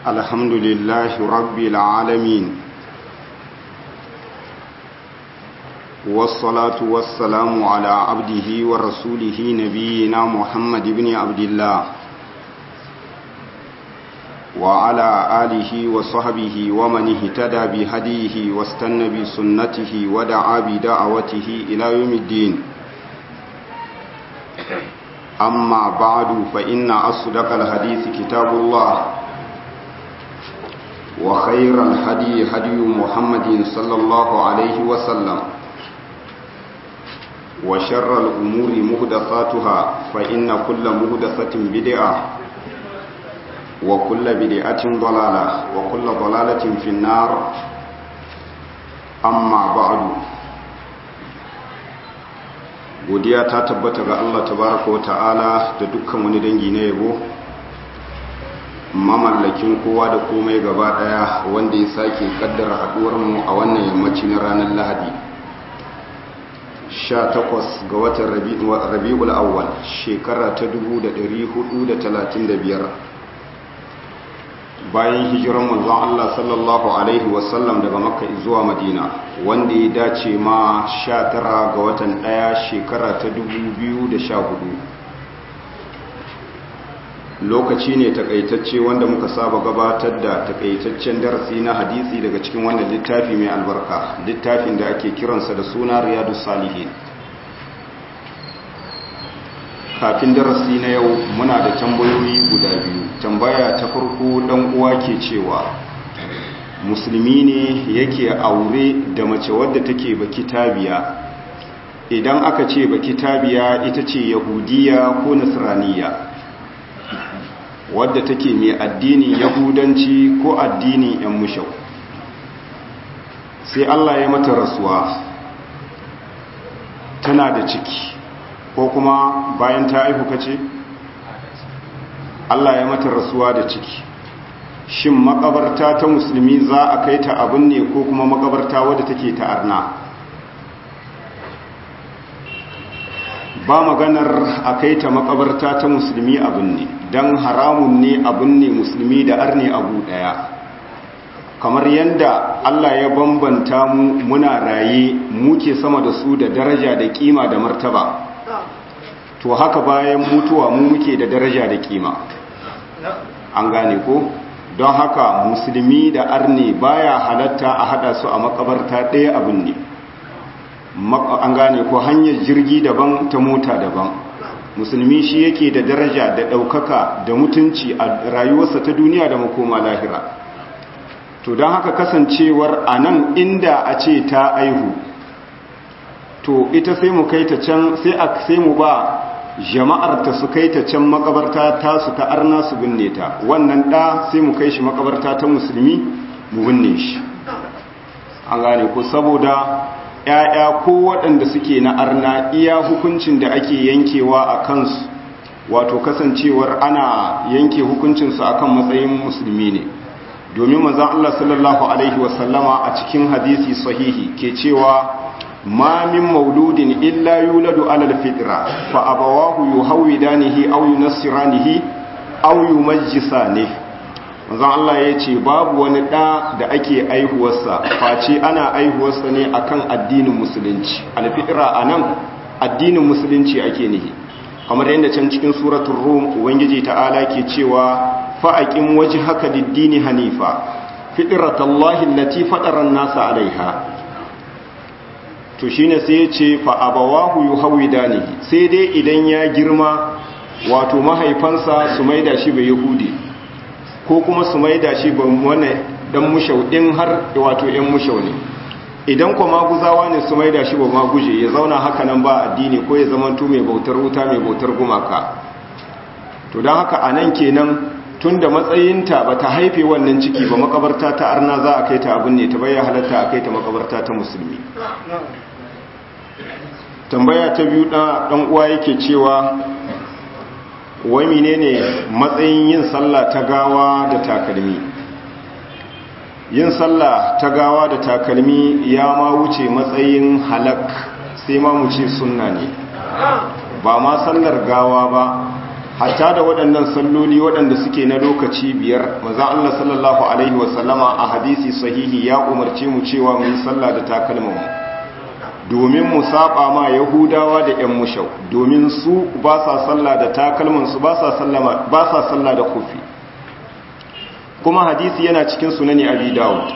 الحمد لله رب العالمين والصلاة والسلام على عبده ورسوله نبينا محمد بن عبد الله وعلى آله وصحبه ومن اهتدى بهديه واستنى بسنته ودعا بدعوته إلى يوم الدين أما بعد فإن أصدق الحديث كتاب الله وخير الهدي هدي محمد صلى الله عليه وسلم وشر الأمور مهدثاتها فإن كل مهدثة بدعة وكل بدعة ضلالة وكل ضلالة في النار أما بعد godiya ta tabbata ga Allah tabaraka wa ta'ala da dukkan wani dangi na yabo mamallakin kowa da komai gaba daya wanda ya sake kaddara haduwar mu a wannan yammaci na ranar Lahadi 18 ga watan Rabiul Awwal shekara ta 1435 bayan hijiran manzon Allah sallallahu alaihi wasallam daga Makka zuwa Madina wanda ya dace ma 19 ga watan ɗaya shekara ta 2014 lokaci ne takaitacce wanda muka saba gabatar da takaitaccen darasi na hadisi daga cikin wannan littafi mai albarka littafin da ake kiransa da suna Riyadus Salihin kafin darasi na yau muna da tambayoyi guda biyu tambaya ta farko dan uwa ke cewa musulmi ne yake aure da mace wadda take baki tabiya idan aka ce baki tabiya ita ce yahudiya ko nasraniya wadda take mai addinin yahudanci ko addinin yan mushau sai Allah ya mata rasuwa tana da ciki ko kuma bayan ta aihu kace Allah ya mata rasuwa da ciki shin makabarta ta musulmi za a kai ta abin ne ko kuma makabarta wadda take ta arna ba maganar a kai ta makabarta ta musulmi abin ne don haramun ne abin ne musulmi da arne abu daya kamar yadda Allah ya bambanta mu muna raye muke sama da su da daraja da kima da martaba to haka bayan mutuwa mu muke da daraja da kima an gane ko don haka musulmi da arne baya halatta a hada su a makabarta ɗaya abin ne an gane ko hanyar jirgi daban ta mota daban musulmi shi yake da daraja da ɗaukaka da mutunci a rayuwarsa ta duniya da makoma lahira to don haka kasancewar a nan inda a ce ta aihu to ita sai mu kai ta can sai a sai mu ba jama'ar ta su kai ta can makabarta ta su ta arna su binne ta wannan da sai mu kai shi makabarta ta musulmi mu binne shi an gane ko saboda ƴaƴa ko waɗanda suke na arna iya hukuncin da ake yankewa a kansu wato kasancewar ana yanke hukuncinsu akan matsayin musulmi ne domin manzon Allah sallallahu alaihi wasallama a cikin hadisi sahihi ke cewa ما من مولود إلا يولد على الفطرة فأبواه يهودانه أو ينصرانه أو يمجسانه manzon Allah ya ce babu wani ɗa da ake aihuwarsa face ana aihuwarsa ne akan addinin musulunci alfitra a nan addinin musulunci ake nihi kamar yadda can cikin suratun rum ubangiji ta'ala ke cewa fa'aƙin waje haka diddini hanifa fitratallahi lati faɗaran nasa alaiha to shine sai ya ce fa abawahu yuhawidanihi sai dai idan ya girma wato mahaifansa su maida shi bai yahudi ko kuma su maida shi ban wani dan mushau din har wato yan mushau ne idan kuma maguzawa ne su maida shi ba maguje ya zauna haka nan ba addini ko ya zama to mai bautar wuta mai bautar gumaka to dan haka anan kenan tunda matsayinta ba ta haife wannan ciki ba makabarta ta arna za a kai ta abin ne ta bayyana halatta a kai ta makabarta ta musulmi tambaya ta biyu ɗan uwa yake cewa wai menene matsayin yin sallah ta gawa da takalmi yin sallah ta gawa da takalmi ya ma wuce matsayin halak sai ma mu ce sunna ne ba ma sallar gawa ba hatta da waɗannan salloli waɗanda suke na lokaci biyar maza Allah sallallahu alaihi wasallama a hadisi sahihi ya umarce mu cewa mu yi sallah da takalmanmu domin mu saba ma yahudawa da ƴan mushau domin su ba sa sallah da takalmansu ba sa sallama ba sa sallah da kufi kuma hadisi yana cikin sunani abi dawud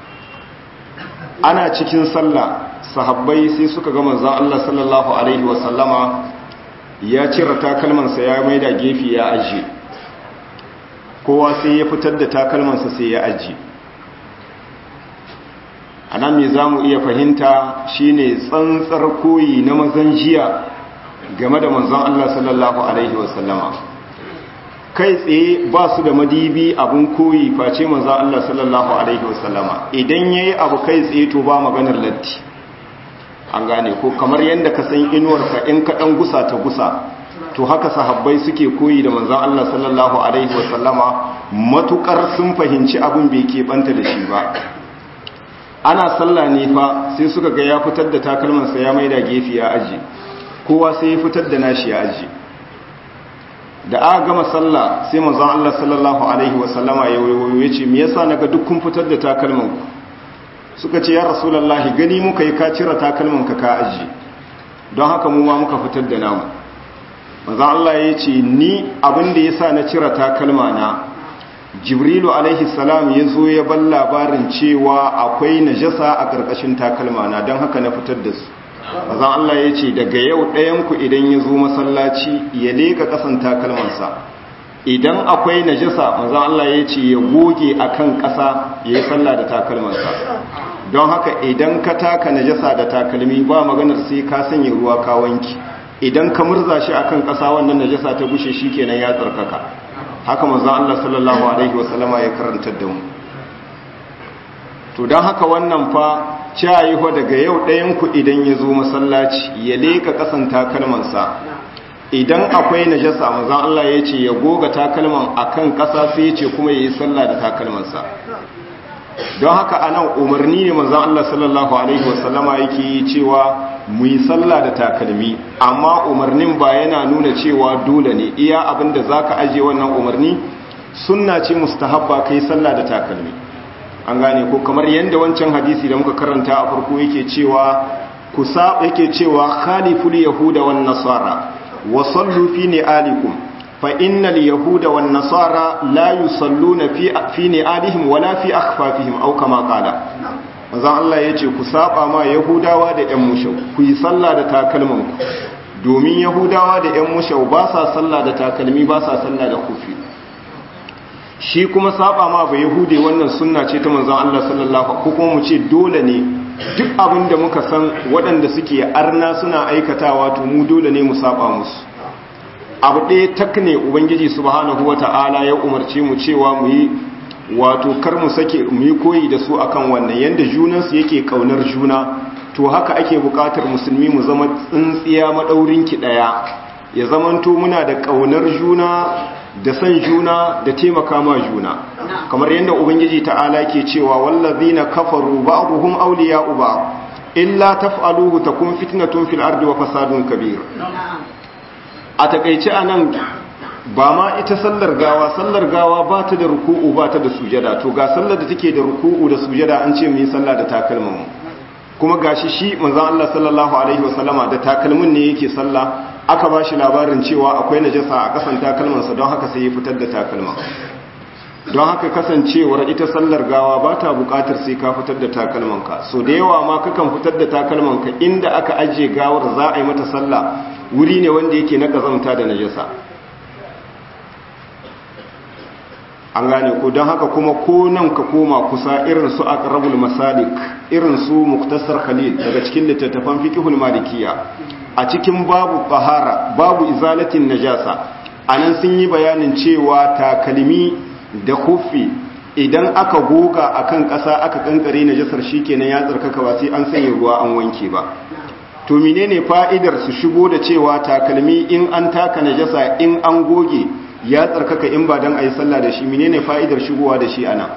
ana cikin sallah sahabbai sai suka ga manzon Allah sallallahu alaihi wasallama ya cire takalmansa ya maida gefe ya ajiye kowa sai ya fitar da takalmansa sai ya ajiye a nan mai za mu iya fahimta shine tsantsar koyi na mazan jiya game da manzon Allah sallallahu Alaihi wasallama kai tsaye ba su da madibi abin koyi face manzon Allah sallallahu Alaihi wasallama idan ya yi abu kai tsaye to ba maganar latti an gane ko kamar yadda ka san inuwarka in ka ɗan gusa ta gusa to haka sahabbai suke koyi da manzon Allah sallallahu Alaihi wasallama matukar sun fahimci abin bai keɓanta da shi ba ana sallah ne fa sai suka ga ya fitar da takalmansa ya maida gefe ya aji kowa sai ya fitar da nashi ya aji da aka gama sallah sai manzon Allah sallallahu alaihi wasallama ya wayo ya ce me yasa naga duk kun fitar da takalman ku suka ce ya rasulullahi gani muka yi ka cire takalman ka ka aji don haka mu ma muka fitar da namu manzon Allah ya ce ni abin da yasa na cire takalma na jibrilu alaihi salam ya zo ya ban labarin cewa akwai najasa a ƙarƙashin takalmana don haka na fitar da su mazan Allah ya ce daga yau ɗayanku idan ya zo masallaci ya leka ƙasan takalmansa idan akwai najasa mazan Allah ya ce ya goge a kan ƙasa ya yi sallah da takalmansa don haka idan ka taka najasa da takalmi ba maganar sai ka sanya ruwa ka wanki idan ka murza shi akan ƙasa wannan najasa ta gushe shi kenan ya tsarkaka haka manzon Allah sallallahu alaihi wasallama ya karanta da mu to don haka wannan fa cayi fa daga yau ɗayan ku idan ya zo masallaci ya leka ƙasan takalmansa idan akwai najasa manzon Allah ya ce ya goga takalman akan ƙasa sai ya ce kuma ya yi sallah da takalmansa don haka anan umarni ne manzon Allah sallallahu alaihi wasallama yake yi cewa mu yi sallah da takalmi amma umarnin ba yana nuna cewa dole ne iya abinda zaka aje wannan umarni sunna ce mustahabba kai sallah da takalmi an gane ko kamar yanda wancan hadisi da muka karanta a farko yake cewa kusa yake cewa khaliful yahuda wan nasara wa sallu fi ni'alikum fa innal yahuda wan nasara la yusalluna fi fi ni'alihim wala fi akhfafihim aw kama qala manzon Allah yace ku saba ma yahudawa da ƴan mushau ku yi sallah da takalman ku domin yahudawa da ƴan mushau ba sa sallah da takalmi ba sa sallah da kufi shi kuma saba ma ba yahude wannan sunna ce ta manzon Allah sallallahu ko kuma mu ce dole ne duk abin da muka san waɗanda suke arna suna aikatawa to mu dole ne mu saba musu abu ɗaya tak ne ubangiji subhanahu wata'ala ya umarce mu cewa mu yi wato kar mu sake mu yi koyi da su akan wannan yanda junansu yake kaunar juna to haka ake buƙatar musulmi mu zama tsintsiya madaurin ki ɗaya ya zamanto muna da kaunar juna da san juna da taimaka ma juna kamar yadda ubangiji ta'ala ke cewa wallazina kafaru ba'dhum awliya'u ba'd illa taf'aluhu takun fitnatun fil ardi wa fasadun kabir a takeice anan ba ma ita sallar gawa sallar gawa ba ta da ruku'u ba ta da sujada to ga sallar da take da ruku'u da sujada an ce mu yi sallah da takalmin kuma gashi shi manzon Allah sallallahu alaihi wasallama da takalmin ne yake sallah aka ba shi labarin cewa akwai najasa a kasan takalmansa don haka sai ya fitar da takalma don haka kasancewar ita sallar gawa ba ta bukatar sai ka fitar da takalmanka so da yawa ma kakan fitar da takalmanka inda aka ajiye gawar za a yi mata sallah wuri ne wanda yake na kazamta da najasa an gane ko don haka kuma ko nan ka koma kusa irin su aqrabul masalik irin su muktasar khalil daga cikin littattafan fiqhul malikiya a cikin babu bahara babu izalatin najasa anan sun yi bayanin cewa takalmi da kufi idan aka goga akan ƙasa aka kankare najasar shikenan ya tsarkaka ba sai an sanya ruwa an wanke ba to menene fa'idar su shigo da cewa takalmi in an taka najasa in an goge ya tsarkaka in ba dan ayi sallah da shi menene fa'idar shigowa da shi ana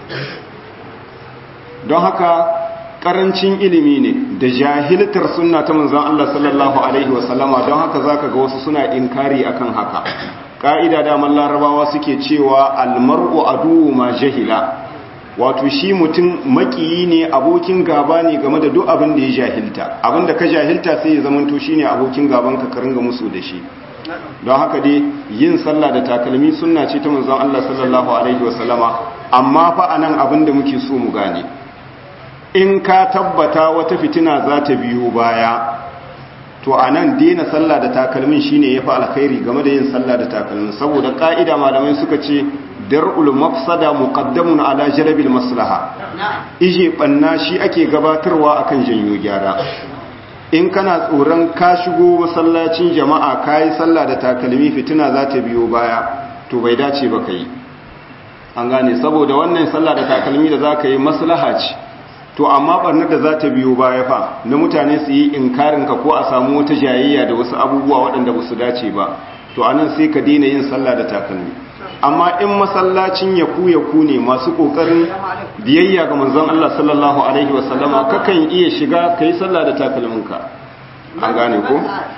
don haka karancin ilimi ne da jahiltar sunna ta manzon Allah sallallahu alaihi wasallama don haka zaka ga wasu suna inkari akan haka ƙa'ida daman larabawa suke cewa almar'u aduwu ma jahila wato shi mutum makiyi ne abokin gaba ne game da duk abin da ya jahilta abin da ka jahilta sai ya zamanto shi ne abokin gaban ka karinga musu da shi don haka dai yin sallah da takalmi sunna ce ta manzon Allah sallallahu alaihi wasallama amma fa anan abin da muke so mu gane in ka tabbata wata fitina za ta biyo baya to a nan daina sallah da takalmin shine ya fi alkhairi game da yin sallah da takalmin saboda ka'ida malamai suka ce dar'ul mafsada muqaddamun ala jalbil maslaha ije banna shi ake gabatarwa akan janyo gyara in kana tsoron ka shigo masallacin jama'a kayi sallah da takalmi fitina za ta biyo baya to bai dace ba kai an gane saboda wannan sallah da takalmi da zaka yi maslaha ce to amma barnar da za ta biyo baya fa na mutane su yi inkarinka ko a samu wata jayayya da wasu abubuwa waɗanda ba su dace ba to anan sai ka daina yin sallah da takalmi amma in masallacin ya ku ya ku ne masu ƙoƙarin biyayya ga manzon Allah sallallahu alaihi wasallama kakan iya shiga ka yi sallah da takalminka an gane ko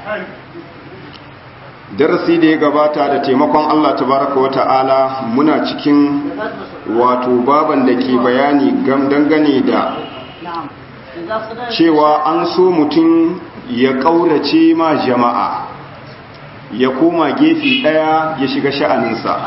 darasi da ya gabata da taimakon Allah tabaraka wa ta'ala muna cikin wato baban da ke bayani dangane da cewa an so mutum ya ƙaurace ma jama'a ya koma gefe ɗaya ya shiga sha'aninsa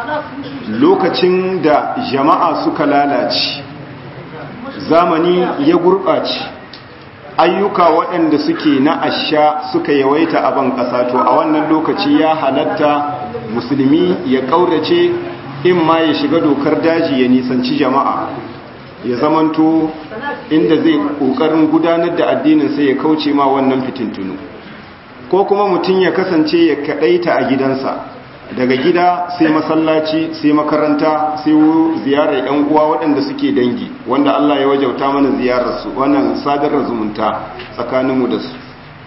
lokacin da jama'a suka lalace zamani ya gurɓace ayyuka waɗanda suke na asha suka yawaita a ban ƙasa to a wannan lokaci ya halatta musulmi ya ƙaurace in ma ya shiga dokar daji ya nisanci jama'a ya zamanto inda zai ƙoƙarin gudanar da addinin sai ya kauce ma wannan fitintunu ko kuma mutum ya kasance ya kaɗaita a gidansa daga gida sai masallaci sai makaranta sai ziyarar yan uwa waɗanda suke dangi wanda Allah ya wajauta mana ziyararsu wannan sadarar zumunta tsakaninmu da su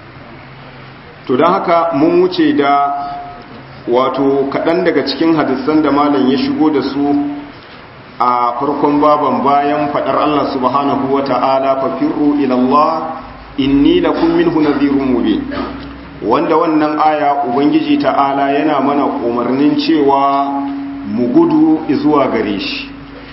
to don haka mun wuce da wato kaɗan daga cikin hadisan da malam ya shigo da su a farkon baban bayan faɗar Allah subhanahu wa ta'ala fafirru ilallah inni lakum minhu nadhirun mubin wanda wannan aya ubangiji ta'ala yana mana umarnin cewa mu gudu zuwa gare shi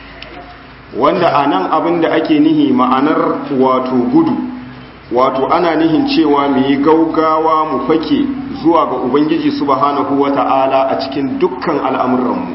wanda a nan abin da ake nihi ma'anar wato gudu wato ana nihin cewa mu yi gaugawa mu fake zuwa ga ubangiji subhanahu wata'ala a cikin dukkan al'amuranmu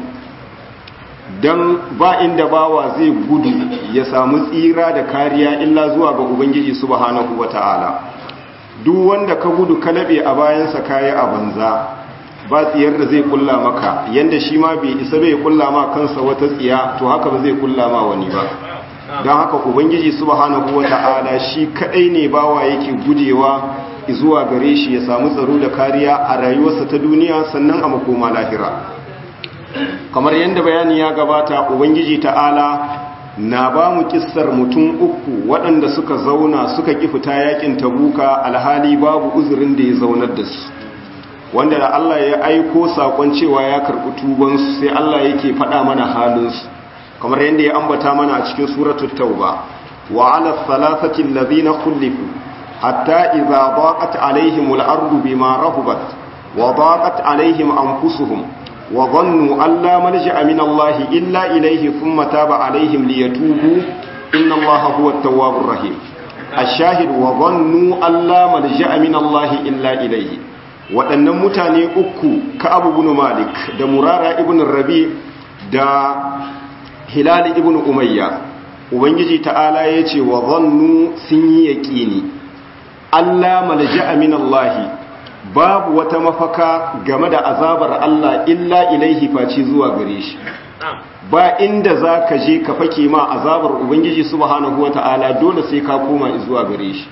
don ba inda bawa zai gudu ya samu tsira da kariya illa zuwa ga ubangiji subhanahu wata'ala duk wanda ka gudu ka laɓe a bayansa kayi a banza ba tsiyar da zai kulla maka yanda shi ma bai isa bai kulla ma kansa wata tsiya to haka ba zai kulla ma wani ba don haka ubangiji subhanahu wata'ala shi kadai ne bawa yake gujewa zuwa gare shi ya samu tsaro da kariya a rayuwarsa ta duniya sannan a makoma lahira kamar yadda bayani ya gabata ubangiji ta'ala na ba mu kissar mutum uku waɗanda suka zauna suka ƙi fita yakin tabuka alhali babu uzurin da ya zaunar da su wanda da Allah ya aiko sakon cewa ya karɓi tubansu sai Allah yake faɗa mana halinsu kamar yadda ya ambata mana a cikin suratul tauba wa ala thalathati alladhina khulifu hatta idza daqat alaihim al-ardu bima rahabat wa daqat alaihim anfusuhum wa dhannu an la malja'a min Allah illa ilayhi thumma taba alaihim liyatubu inna Allah huwa at-tawwabur rahim ash-shahid wa dhannu an la malja'a min Allah illa ilayhi waɗannan mutane uku ka abu bin malik da murara ibn rabi da hilali ibn umayya ubangiji ta'ala ya ce wa zannu sun yi yaƙini allah malja'a min allahi babu wata mafaka game da azabar allah illa ilaihi faci zuwa gare shi ba inda za ka je ka fake ma azabar ubangiji subhanahu wa ta'ala dole sai ka koma zuwa gare shi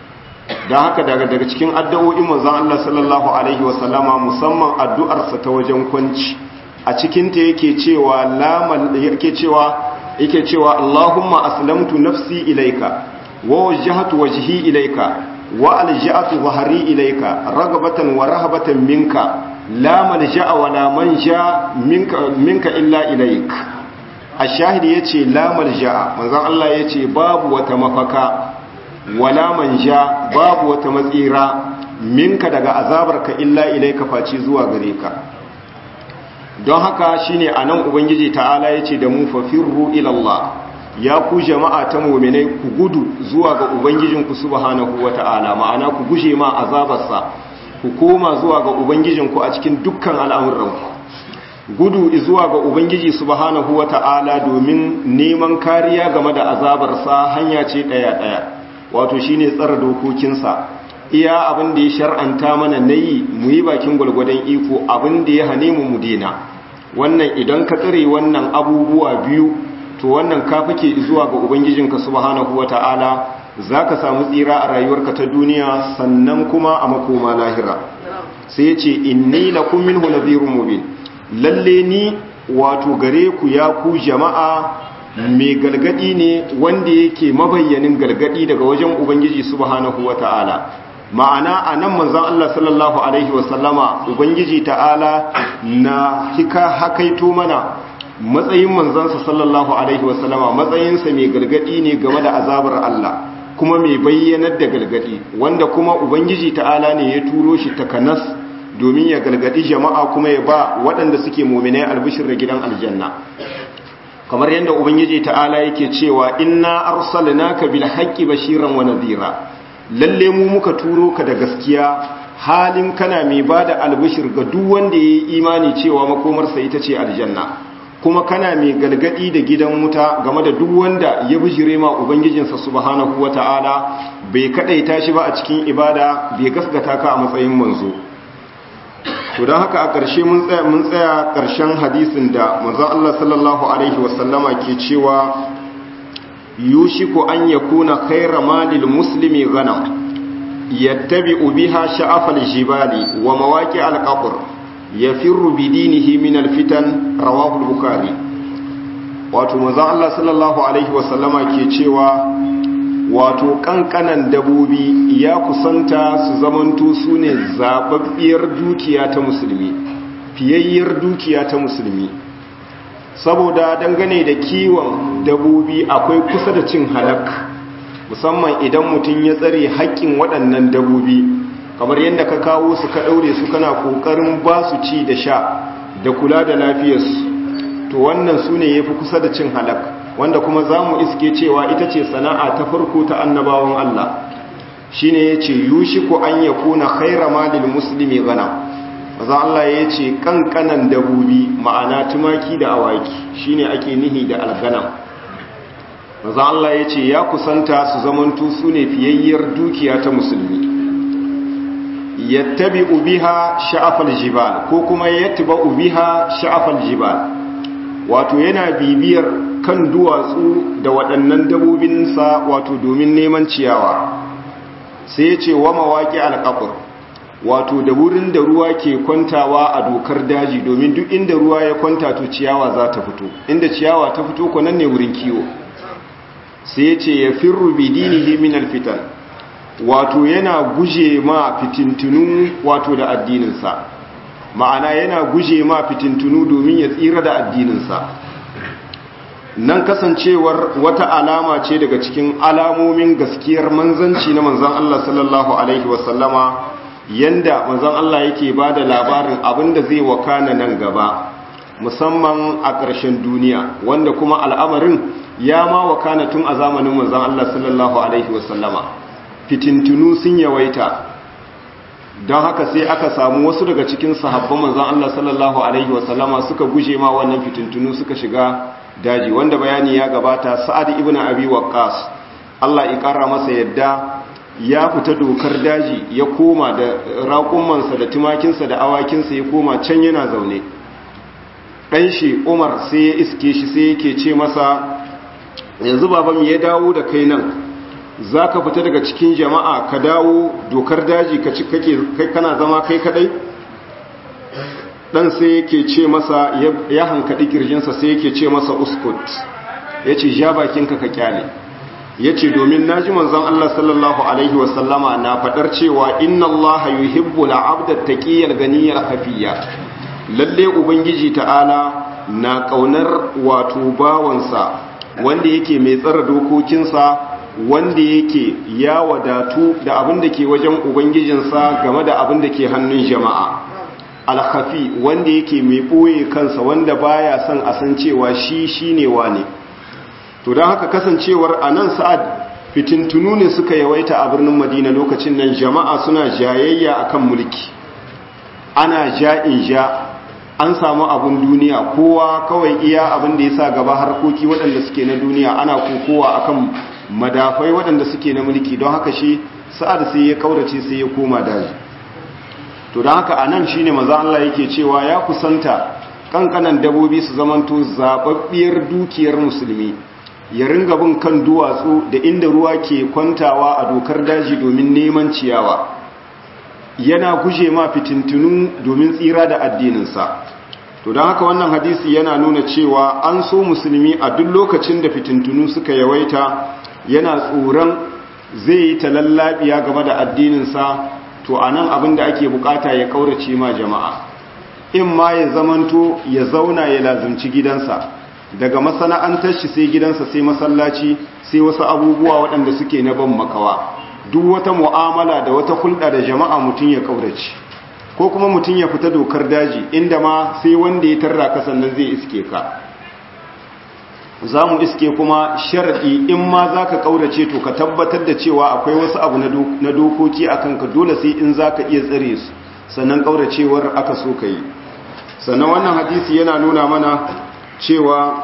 don haka daga daga cikin addu'o'in manzon Allah sallallahu alaihi wasallama musamman addu'arsa ta wajen kwanci a cikinta yake cewa lamal yake cewa yake cewa Allahumma aslamtu nafsi ilaika wa wajjahtu wajhi ilaika wa alja'atu dhahri ilaika ragabatan wa rahabatan minka la malja'a wa la manja minka minka illa ilaik ash-shahid yace la malja'a manzon Allah yace babu wata mafaka wala manja babu wata matsira minka daga azabarka illa ilaika faci zuwa gare ka don haka shine anan ubangiji ta'ala yace da mu fafirru ila Allah ya ku jama'a ta mu'minai ku gudu zuwa ga ubangijinku subhanahu wata'ala ma'ana ku guje ma azabarsa ku koma zuwa ga ubangijinku a cikin dukkan al'amuranku gudu zuwa ga ubangiji subhanahu wata'ala domin neman kariya game da azabarsa hanya ce daya daya wato shine tsara dokokinsa iya abin da ya shar'anta mana nayi mu yi bakin gwalgwadon iko abin da ya hane mu mu dena wannan idan ka tsare wannan abubuwa biyu to wannan ka fake zuwa ga ubangijinka subhanahu wata'ala zaka samu tsira a rayuwarka ta duniya sannan kuma a makoma lahira sai ya ce inni lakum minhu nadhirun mubin lalle ni wato gare ku ya ku jama'a mai galgadi ne wanda yake mabayyanin galgadi daga wajen ubangiji subhanahu wata'ala ma'ana a nan manzan Allah sallallahu Alaihi wasallama Ubangiji ta'ala na hika hakaito mana matsayin manzansa sallallahu Alaihi wasallama matsayinsa mai gargadi ne game da azabar Allah kuma mai bayyanar da gargadi wanda kuma Ubangiji ta'ala ne ya turo shi takanas domin ya gargadi jama'a kuma ya ba waɗanda suke mominai albishir da gidan aljanna kamar yadda Ubangiji ta'ala yake cewa inna arsalnaka bil haqqi bashiran wa nadhira lalle mu muka turo ka da gaskiya halin kana mai ba da albishir ga duk wanda ya yi imani cewa makomarsa ita ce aljanna kuma kana mai galgadi da gidan wuta game da duk wanda ya bijire ma ubangijinsa subhanahu wata'ala bai kadaita shi ba a cikin ibada bai gaskata ka a matsayin manzo to don haka a ƙarshe mun tsaya mun tsaya ƙarshen hadisin da manzon Allah sallallahu alaihi wasallama ke cewa yushiku an yakuna khayra malil muslimi ghanam yattabi'u biha sha'afal jibali wa mawaqi al-qabr yafirru bi dinihi min al-fitan rawahu al-bukhari wato manzo Allah sallallahu alaihi wa sallama ke cewa wato kankanan dabobi ya kusanta su zamanto sune zababbiyar dukiya ta musulmi fiyayyar dukiya ta musulmi saboda dangane da kiwon dabobi akwai kusa da cin halak musamman idan mutum ya tsare haƙƙin waɗannan dabobi kamar yadda ka kawo su ka ɗaure su kana ƙoƙarin ba su ci da sha da kula da lafiyarsu to wannan su ne ya fi kusa da cin halak wanda kuma za mu iske cewa ita ce sana'a ta farko ta annabawan Allah shi ne ya ce yushi ko an ya kuna khaira malil musulmi gana maza Allah ya ce kankanan dabobi ma'ana tumaki da awaki shi ne ake nihi da alganam maza Allah ya ce ya kusanta su zamantu su ne fiyayyar dukiya ta musulmi yattabi ubiha sha'afal jibal ko kuma yattaba ubiha sha'afal jibal wato yana bibiyar kan duwatsu da waɗannan dabobinsa wato domin neman ciyawa sai ya ce wa mawaƙi alƙafur wato da wurin da ruwa ke kwantawa a dokar daji domin duk inda ruwa ya kwanta to ciyawa za ta fito inda ciyawa ta fito ko nan ne wurin kiwo sai ya ce ya firru bidinihi min alfitan wato yana guje ma fitintunu wato da addininsa ma'ana yana guje ma fitintunu domin ya tsira da addininsa nan kasancewar wata alama ce daga cikin alamomin gaskiyar manzanci na manzan Allah sallallahu alaihi wasallama yanda manzan Allah yake ba da labarin abinda zai wakana nan gaba musamman a ƙarshen duniya wanda kuma al'amarin ya ma wakana tun a zamanin manzan Allah sallallahu alaihi wasallama fitintunu sun yawaita don haka sai aka samu wasu daga cikin sahabban manzan Allah sallallahu alaihi wasallama suka guje ma wannan fitintunu suka shiga daji wanda bayani ya gabata sa'ad ibn abi waqqas Allah ya kara masa yadda ya fita dokar daji ya koma da raƙumansa da tumakinsa da awakinsa ya koma can yana zaune ɗan shi umar sai ya iske shi sai yake ce masa yanzu baban ya dawo da kai nan za ka fita daga cikin jama'a ka dawo dokar daji ka ci kake kana zama kai kadai dan sai yake ce masa ya hankali kirjinsa sai yake ce masa uskut ya ce ja bakinka ka kyale ya ce domin na ji manzon Allah sallallahu Alaihi wasallama na faɗar cewa inna Allah yuhibbu la'abda taqiyyal ganiyar hafiya lalle ubangiji ta'ala na ƙaunar wato bawansa wanda yake mai tsara dokokinsa wanda yake ya wadatu da abin da ke wajen ubangijinsa game da abin da ke hannun jama'a alkhafi wanda yake mai ɓoye kansa wanda baya son a san cewa shi shine wane to don haka kasancewar a nan sa'ad fitintunu ne suka yawaita a birnin madina lokacin nan jama'a suna jayayya akan mulki ana ja'in ja an samu abun duniya kowa kawai iya abin da ya sa gaba harkoki waɗanda suke na duniya ana kokowa akan madafai waɗanda suke na mulki don haka shi sa'ad sai ya kaurace sai ya koma daji to don haka a nan shi ne maza Allah yake cewa ya kusanta kankanan dabobi su zamanto zababbiyar dukiyar musulmi ya ringa bin kan duwatsu da inda ruwa ke kwantawa a dokar daji domin neman ciyawa yana guje ma fitintunu domin tsira da addininsa to don haka wannan hadisi yana nuna cewa an so musulmi a duk lokacin da fitintunu suka yawaita yana tsoron zai yi talallabiya game da addininsa to a nan abin da ake bukata ya kaurace ma jama'a in ma ya zamanto ya zauna ya lazumci gidansa daga masana'antar shi sai gidansa sai masallaci sai wasu abubuwa waɗanda suke na ban makawa duk wata mu'amala da wata hulɗa da jama'a mutum ya kaurace ko kuma mutum ya fita dokar daji inda ma sai wanda ya tarra ka sannan zai iske ka za mu iske kuma sharaɗi in ma za ka ƙaurace to ka tabbatar da cewa akwai wasu abu na dokoki a kanka dole sai in za ka iya tsare su sannan ƙauracewar aka so ka yi sannan wannan hadisi yana nuna mana cewa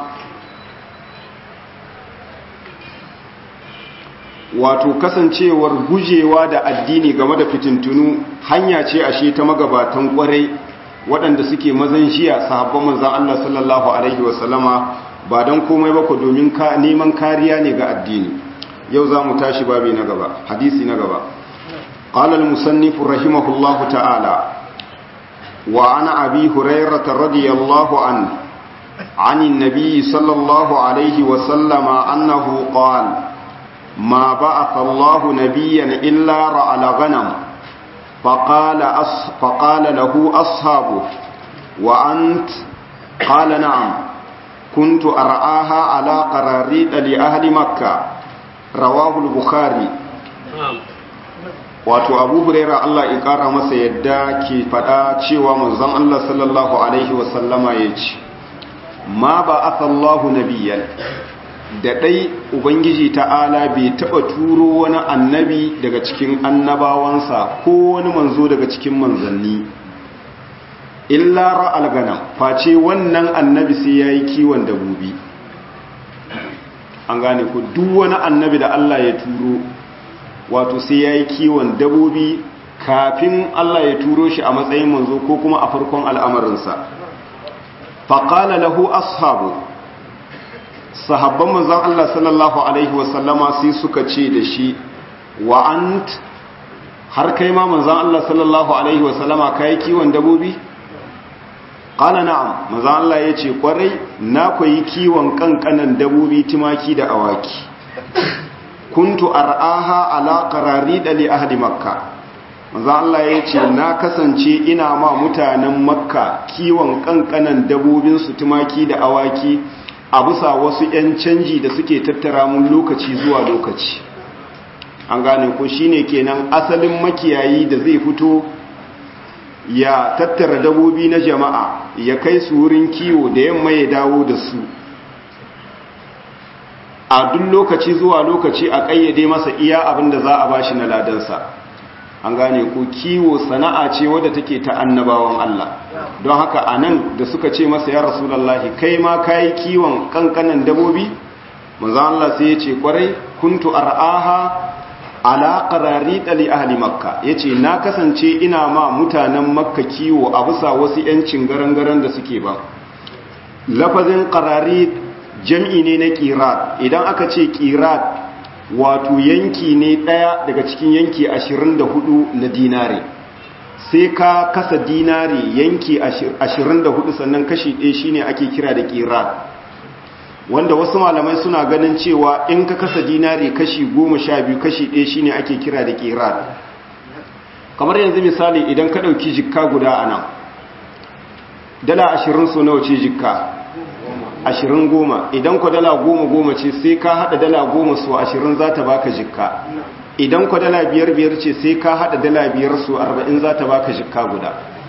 wato kasancewar gujewa da addini game da fitintunu hanya ce ashe ta magabatan kwarai waɗanda suke mazan shiya sahabban manzan Allah sallallahu alaihi wasallama ba don komai ba ku domin neman kariya ne ga addini yau za mu tashi babi na gaba hadisi na gaba قال المصنف رحمه الله تعالى وعن أبي هريرة رضي الله عنه عن النبي صلى الله عليه وسلم أنه قال ما بعث الله نبيا إلا رعى الغنم فقال, أص فقال له أصحابه وأنت قال نعم كنت أرعاها على قراريط لأهل مكة رواه البخاري wato abu huraira Allah ya kara masa yadda ke fada cewa manzon Allah sallallahu alaihi wasallama ya ce ma ba asallahu nabiyyan da dai ubangiji ta'ala bai taba turo wani annabi daga cikin annabawansa ko wani manzo daga cikin manzanni illa ra'al ganam face wannan annabi sai yayi kiwon dabobi an gane ku duk wani annabi da Allah ya turo wato sai yayi kiwon dabobi kafin Allah ya turo shi a matsayin manzo ko kuma a farkon al'amarinsa faqala lahu ashabu sahabban manzon Allah sallallahu alaihi wasallama sai suka ce da shi wa ant har kai ma manzon Allah sallallahu alaihi wasallama kai kiwon dabobi qala na'am manzon Allah yace kwarai na koyi kiwon kankanan dabobi tumaki da awaki kuntu ar'aha ala qararida li ahli makka manzon Allah yace na kasance ina ma mutanen makka kiwon kankanan dabobin su tumaki da awaki a bisa wasu 'yan canji da suke tattara mun lokaci zuwa lokaci an gane ko shine kenan asalin makiyayi da zai fito ya tattara dabobi na jama'a ya kai su wurin kiwo da yamma ya dawo da su a duk lokaci zuwa lokaci a ƙayyade masa iya abin da za a bashi na ladansa an gane ko kiwo sana'a ce wadda take ta annabawan Allah don haka a nan da suka ce masa ya rasulallahi kai ma kayi kiwon kankanan dabobi maza Allah sai ya ce kwarai kuntu ar'aha ala qarari li ahli makka yace na kasance ina ma mutanen makka kiwo a bisa wasu yancin garangaran da suke ba lafazin qarari jam'i ne na qirat idan aka ce qirat wato yanki ne ɗaya daga cikin yanki 24 na dinare sai ka kasa dinare yanki 24 sannan kashi ɗaya shine ake kira da ƙirat wanda wasu malamai suna ganin cewa in ka kasa dinare kashi 12 kashi ɗaya shine ake kira da ƙirat kamar yanzu misali idan ka ɗauki jikka guda a nan dala 20 so nawa ce jikka ashirin goma idan ku dala goma goma ce sai ka hada dala goma su ashirin za ta baka jikka idan ku dala biyar biyar ce sai ka hada dala biyar su arba'in za ta baka jikka guda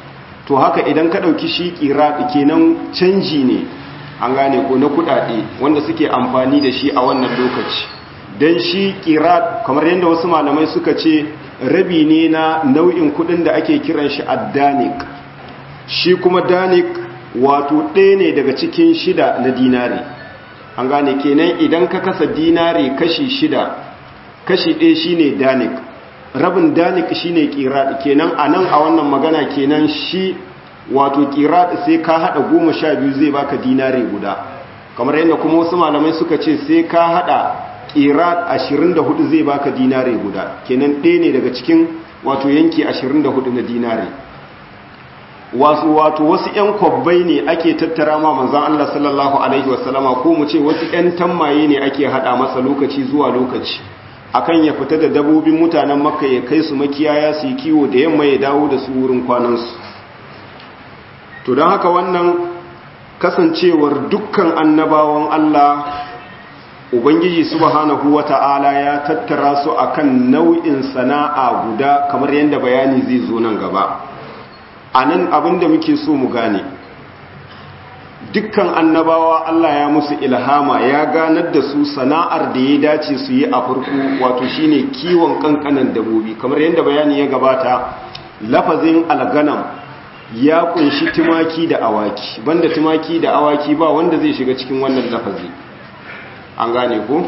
to haka idan ka ɗauki shi ƙira kenan canji ne an gane ko na kuɗaɗe wanda suke amfani da shi a wannan lokaci don shi ƙira kamar yadda wasu malamai suka ce rabi ne na nau'in kuɗin da ake kiran shi addanik shi kuma danik wato ɗaya ne daga cikin shida na dinari an gane kenan idan ka kasa dinari kashi shida kashi ɗaya shine danik rabin danik shine ƙira kenan a nan a wannan magana kenan shi wato ƙira sai ka haɗa goma sha biyu zai baka dinari guda kamar yadda kuma wasu malamai suka ce sai ka haɗa ƙira ashirin da hudu zai baka dinari guda kenan ɗaya ne daga cikin wato yanki ashirin da hudu na dinari wasu wato wasu 'yan kwabbai ne ake tattara ma manzan Allah sallallahu Alaihi wasallama ko mu ce wasu 'yan tammaye ne ake haɗa masa lokaci zuwa lokaci akan ya fita da dabobin mutanen makka ya kai su makiyaya su yi kiwo da yamma ya dawo da su wurin kwanansu to don haka wannan kasancewar dukkan annabawan Allah ubangiji subhanahu wata'ala ya tattara su akan nau'in sana'a guda kamar yadda bayani zai zo nan gaba a nan abinda muke so mu gane dukkan annabawa Allah ya musu ilhama ya ganar da su sana'ar da ya dace su yi a farko wato shine kiwon kankanan dabobi kamar yadda bayani ya gabata lafazin alganam ya kunshi tumaki da awaki banda tumaki da awaki ba wanda zai shiga cikin wannan lafazi an gane ko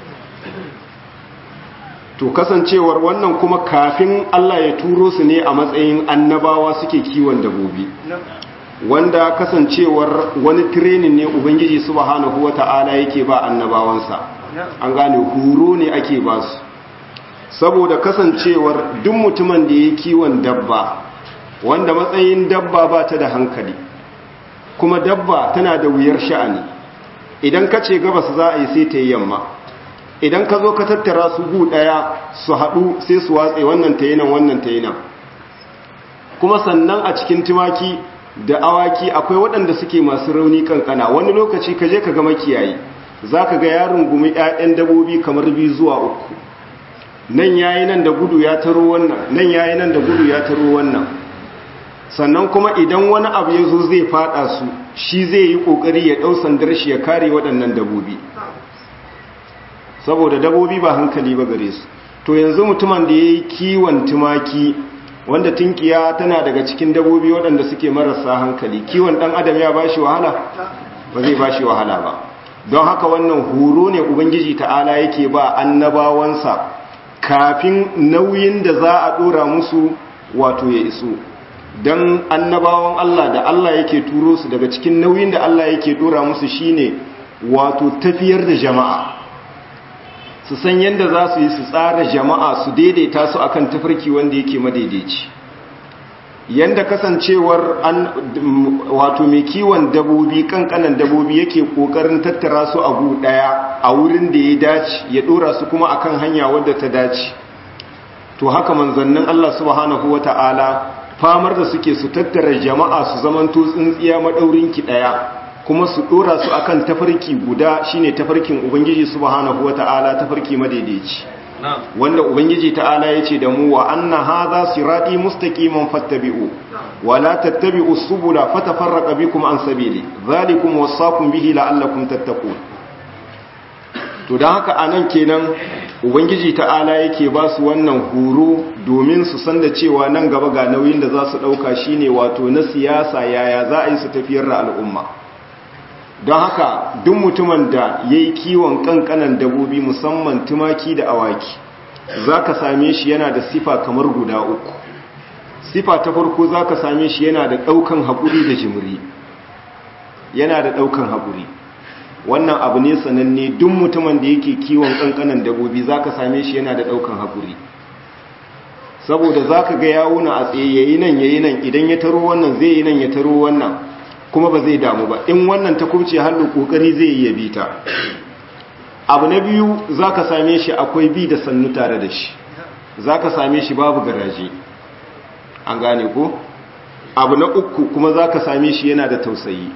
to kasancewar wannan kuma kafin Allah ya turo su ne a matsayin annabawa suke kiwon dabobi wanda kasancewar wani training ne ubangiji subhanahu wata'ala yake ba annabawansa an gane huro ne ake ba su saboda kasancewar duk mutumin da ya kiwon dabba wanda matsayin dabba ba ta da hankali kuma dabba tana da wuyar sha'ani idan ka ce gabas za a yi sai ta yi yamma idan ka zo ka tattara su gu ɗaya su haɗu sai su watse wannan ta yi nan wannan ta yi nan kuma sannan a cikin tumaki da awaki akwai waɗanda suke masu rauni kankana wani lokaci ka je ka ga makiyayi za ka ga yaron gumi 'ya'yan dabobi kamar biyu zuwa uku nan yayi nan da gudu ya taro wannan nan yayi nan da gudu ya taro wannan sannan kuma idan wani abu ya zo zai fada su shi zai yi kokari ya ɗau sandar shi ya kare waɗannan dabobi saboda dabobi ba hankali ba gare su to yanzu mutumin da ya yi kiwon tumaki wanda tunkiya tana daga cikin dabobi waɗanda suke marasa hankali kiwon ɗan adam ya ba shi wahala ba zai ba shi wahala ba don haka wannan horo ne ubangiji ta'ala yake ba annabawansa kafin nauyin da za a ɗora musu wato ya iso don annabawan Allah da Allah yake turo su daga cikin nauyin da Allah yake ɗora musu shine wato tafiyar da jama'a su san yadda za su yi su tsara jama'a su daidaita su akan tafarki wanda yake madaidaici yanda kasancewar an wato mai kiwon dabobi kankanan dabobi yake kokarin tattara su a gu daya a wurin da ya dace ya dora su kuma akan hanya wadda ta dace to haka manzannin Allah subhanahu wata'ala famar da suke su tattara jama'a su zamanto tsintsiya madaurin ki daya kuma su dora su akan tafarki guda shine tafarkin ubangiji subhanahu wata'ala tafarki madaidaici wanda ubangiji ta'ala yace da mu wa anna hadha sirati mustaqiman fattabi'u wa la tattabi'u subula fatafarraqa bikum an sabili dhalikum wasaqum bihi la'allakum tattaqun to dan haka anan kenan ubangiji ta'ala yake ba su wannan horo domin su san da cewa nan gaba ga nauyin da za su dauka shine wato na siyasa yaya za a yi su tafiyar da al'umma don haka duk mutumin da ya yi kiwon kankanan dabobi musamman tumaki da awaki za ka same shi yana da sifa kamar guda uku sifa ta farko za ka same shi yana da ɗaukan haƙuri da jimiri yana da ɗaukan haƙuri wannan abu ne sananne duk mutumin da yake kiwon kankanan dabobi za ka same shi yana da ɗaukan haƙuri saboda za ka ga yawuna a tsaye yayi nan yayi nan idan ya taro wannan zai yi nan ya taro wannan kuma ba zai damu ba in wannan ta kubce hannu kokari zai iya bi ta abu na biyu zaka same shi akwai bi da sannu tare da shi zaka same shi babu garaje an gane ko abu na uku kuma zaka same shi yana da tausayi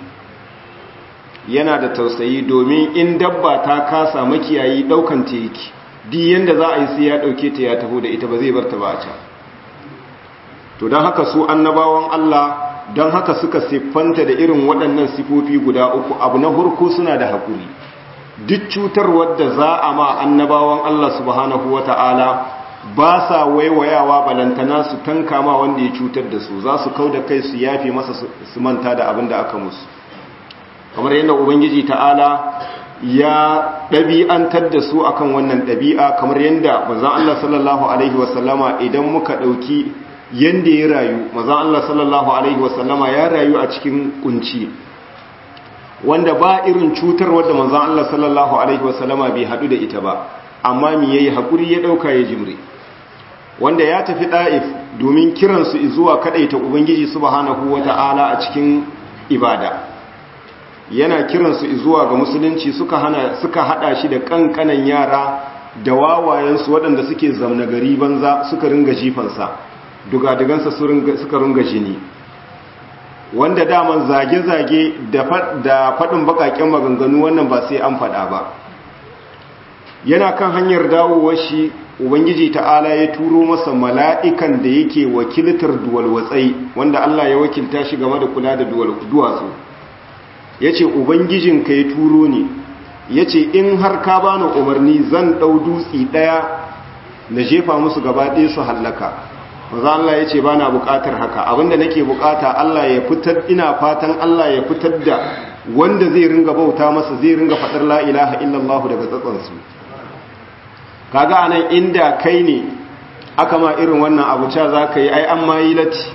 yana da tausayi domin in dabba ta kasa makiyayi daukan ta yake di yanda za a yi sai ya dauke ta ya taho da ita ba zai bar ta ba a can to don haka su annabawan Allah don haka suka siffanta da irin waɗannan sifofi guda uku abu na hurku suna da haƙuri duk cutarwar da za a ma annabawan Allah subhanahu wa ta'ala ba sa waiwayawa balantana su tanka ma wanda ya cutar da su za su kau da kai su yafe masa su manta da abin da aka musu kamar yadda ubangiji ta'ala ya ɗabi'antar da su akan wannan ɗabi'a kamar yadda mazan Allah sallallahu Alaihi wasallama idan muka ɗauki yadda ya rayu mazan Allah sallallahu Alaihi wasallama ya rayu a cikin kunci wanda ba irin cutar wadda mazan Allah sallallahu Alaihi wasallama bai haɗu da ita ba amma mi yayi haƙuri ya ɗauka ya jimre wanda ya tafi ɗa'if domin kiransu zuwa kaɗaita ubangiji subhanahu wa ta'ala a cikin ibada yana kiransu zuwa ga musulunci suka hana suka hada shi da kankanan yara da wawayensu waɗanda suke zamna gari banza suka ringa jifansa dugadugansa suka ringa jini wanda daman zage-zage da faɗin baƙaƙen maganganu wannan ba sai an faɗa ba yana kan hanyar dawowar shi ubangiji ta'ala ya turo masa mala'ikan da yake wakiltar duwalwatsai wanda Allah ya wakilta shi game da kula da duwatsu ya ce ubangijinka ya turo ni ya ce in har ka bani umarni zan ɗau dutsi ɗaya na jefa musu gaba ɗaya su hallaka maza Allah ya ce ba na buƙatar haka abinda nake buƙata Allah ya fitar ina fatan Allah ya fitar da wanda zai ringa bauta masa zai ringa faɗar la ilaha illallah daga tsatsansu kaga anan inda kai ne aka ma irin wannan abu ca za ka yi ai an ma yi lati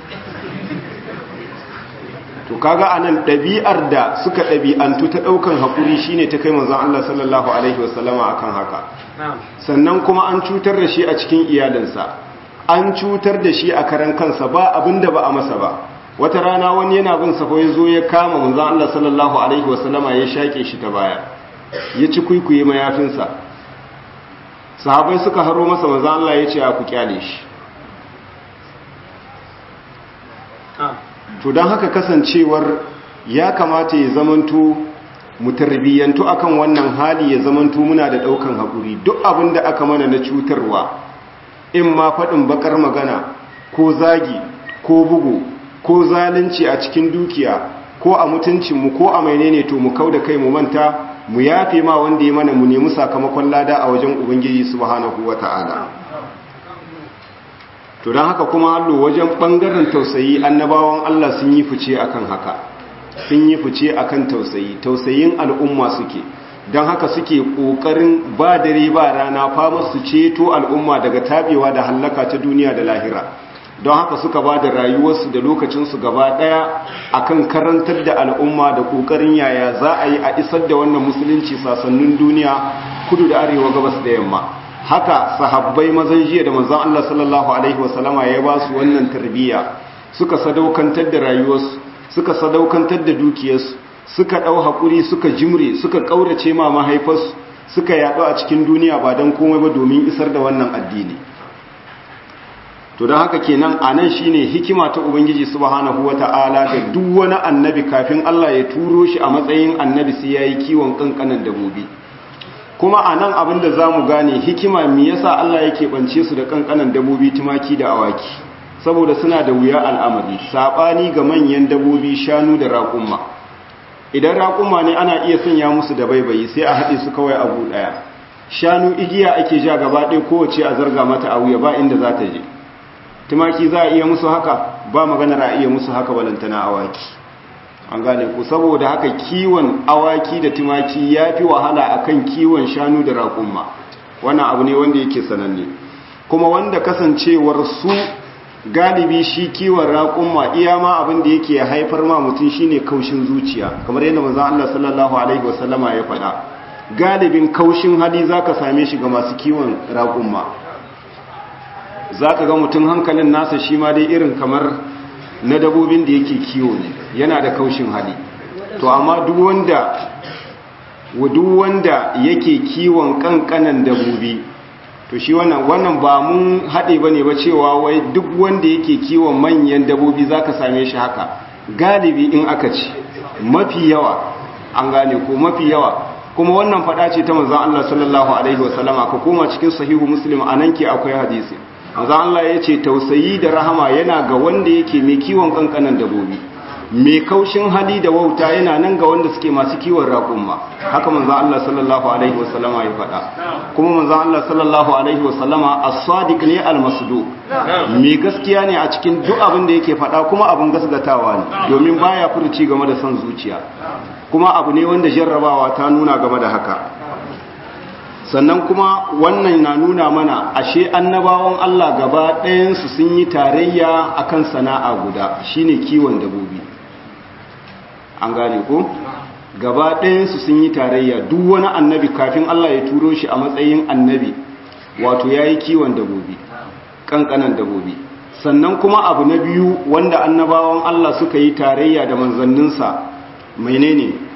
to kaga anan ɗabi'ar da suka ɗabi'antu ta ɗaukan haƙuri shine ta kai manzon Allah sallallahu alaihi wasallama akan haka sannan kuma an cutar da shi a cikin iyalinsa an cutar da shi a karan kansa ba abinda ba a masa ba wata rana wani yana bin sa ya zo ya kama manzon Allah sallallahu alaihi wasallama ya shake shi ta baya ya ci kuikuye mayafinsa sahabai suka haro masa manzon Allah ya ce a ku kyale shi to don haka kasancewar ya kamata ya zamanto mu tarbiyyantu akan wannan hali ya zamanto muna da daukan haƙuri duk abin da aka mana na cutarwa in ma faɗin bakar magana ko zagi ko bugu ko zalunci a cikin dukiya ko a mutuncinmu ko a mainene to mu kau da kai mu manta mu yafe ma wanda ya mana mu nemi sakamakon lada a wajen ubangiji subhanahu wata'ala to don haka kuma hallo wajen ɓangaren tausayi annabawan Allah sun yi fice akan haka sun yi fice akan tausayi tausayin al'umma suke don haka suke ƙoƙarin ba dare ba rana fama su ceto al'umma daga tabewa da hallaka ta duniya da lahira don haka suka ba da rayuwarsu da lokacinsu gaba ɗaya akan karantar da al'umma da ƙoƙarin yaya za a yi a isar da wannan musulunci sasannin duniya kudu da arewa gabas da yamma haka sahabbai mazan jiya da manzon Allah sallallahu alaihi wasallama ya ba su wannan tarbiyya suka sadaukantar da rayuwarsu suka sadaukantar da dukiyarsu suka dau hakuri suka jimre suka kaurace ma mahaifarsu suka yado a cikin duniya ba dan komai ba domin isar da wannan addini to don haka kenan anan shine hikima ta ubangiji subhanahu wataala da duk wani annabi kafin Allah ya turo shi a matsayin annabi sai yayi kiwon kankanan dabobi kuma a nan abinda za mu gane hikima mi yasa Allah yake bance su da kankanan dabobi tumaki da awaki saboda suna da wuya al'amari saɓani ga manyan dabobi shanu da raƙumma idan raƙumma ne ana iya sanya musu da baibayi sai a haɗe su kawai abu ɗaya shanu igiya ake ja gaba ɗaya kowace a zarga mata a wuya ba inda za ta je tumaki za a iya musu haka ba maganar a iya musu haka balantana awaki an gane ku saboda haka kiwon awaki da tumaki ya fi wahala akan kiwon shanu da raƙumma wannan abu ne wanda yake sananne kuma wanda kasancewar su galibi shi kiwon raƙumma iya ma abin da yake haifar ma mutum shine kaushin zuciya kamar yadda manzon Allah sallallahu alaihi wasallama ya faɗa galibin kaushin hali zaka same shi ga masu kiwon raƙumma zaka ga mutum hankalin nasa shi ma dai irin kamar na dabobin da yake kiwo ne yana da kaushin hali to amma duk wanda duk wanda yake kiwon kankanan dabobi to shi wannan wannan ba mun haɗe ba ne ba cewa wai duk wanda yake kiwon manyan dabobi za ka same shi haka galibi in aka ci mafi yawa an gane ko mafi yawa kuma wannan faɗa ce ta manzan Allah sallallahu alaihi wasallama ka koma cikin sahihu muslim a nan ke akwai hadisi manzan Allah ya ce tausayi da rahama yana ga wanda yake mai kiwon kankanan dabobi mai kaushin hali da wauta yana nan ga wanda suke masu kiwon raƙumma haka manzo Allah sallallahu alaihi wasallama ya faɗa kuma manzo Allah sallallahu alaihi wasallama as-sadiq ne al-masduq mai gaskiya ne a cikin duk abin da yake faɗa kuma abin gasgatawa ne domin baya furuci game da son zuciya kuma abu ne wanda jarrabawa ta nuna game da haka sannan kuma wannan na nuna mana ashe annabawan Allah gaba ɗayansu sun yi tarayya akan sana'a guda shine kiwon dabobi an gane ko gaba ɗayansu sun yi tarayya duk wani annabi kafin Allah ya turo shi a matsayin annabi wato ya yi kiwon dabobi ƙanƙanan dabobi sannan kuma abu na biyu wanda annabawan Allah suka yi tarayya da manzanninsa menene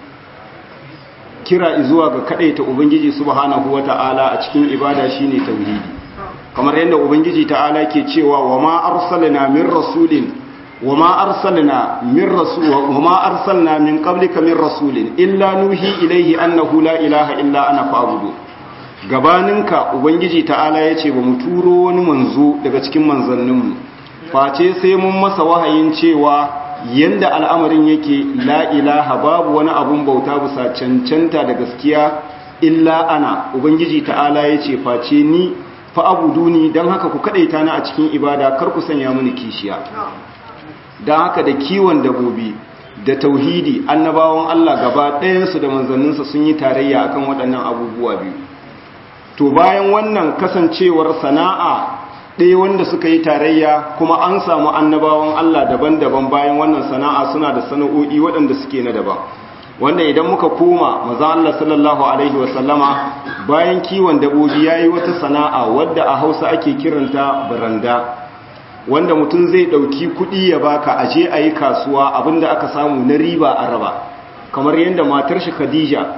kira zuwa ga kadaita ubangiji subhanahu wata'ala a cikin ibada shine tauhidi kamar yadda ubangiji ta'ala ke cewa wa ma arsalna min rasulin wa ma arsalna min rasul wa ma arsalna min qablika min rasulin illa nuhi ilayhi annahu la ilaha illa ana fa'budu gabaninka ubangiji ta'ala yace ba mu turo wani manzo daga cikin manzanninmu face sai mun masa wahayin cewa yanda al'amarin yake la ilaha babu wani abun bauta bisa cancanta da gaskiya illa ana ubangiji ta'ala ya ce face ni fa'abuduni don haka ku kaɗaita na a cikin ibada kar ku sanya mini kishiya don haka da kiwon dabobi da tauhidi annabawan Allah gaba ɗayansu da manzanninsa sun yi tarayya akan waɗannan abubuwa biyu to bayan wannan kasancewar sana'a ɗaya wanda suka yi tarayya kuma an samu annabawan Allah daban-daban bayan wannan sana'a suna da sana'o'i waɗanda suke na daban wanda idan muka koma maza Allah sallallahu alaihi wasallama bayan kiwon dabobi ya yi wata sana'a wadda a hausa ake kiranta baranda wanda mutum zai ɗauki kuɗi ya baka aje a yi kasuwa abinda aka samu na riba a raba kamar yadda matar shi khadija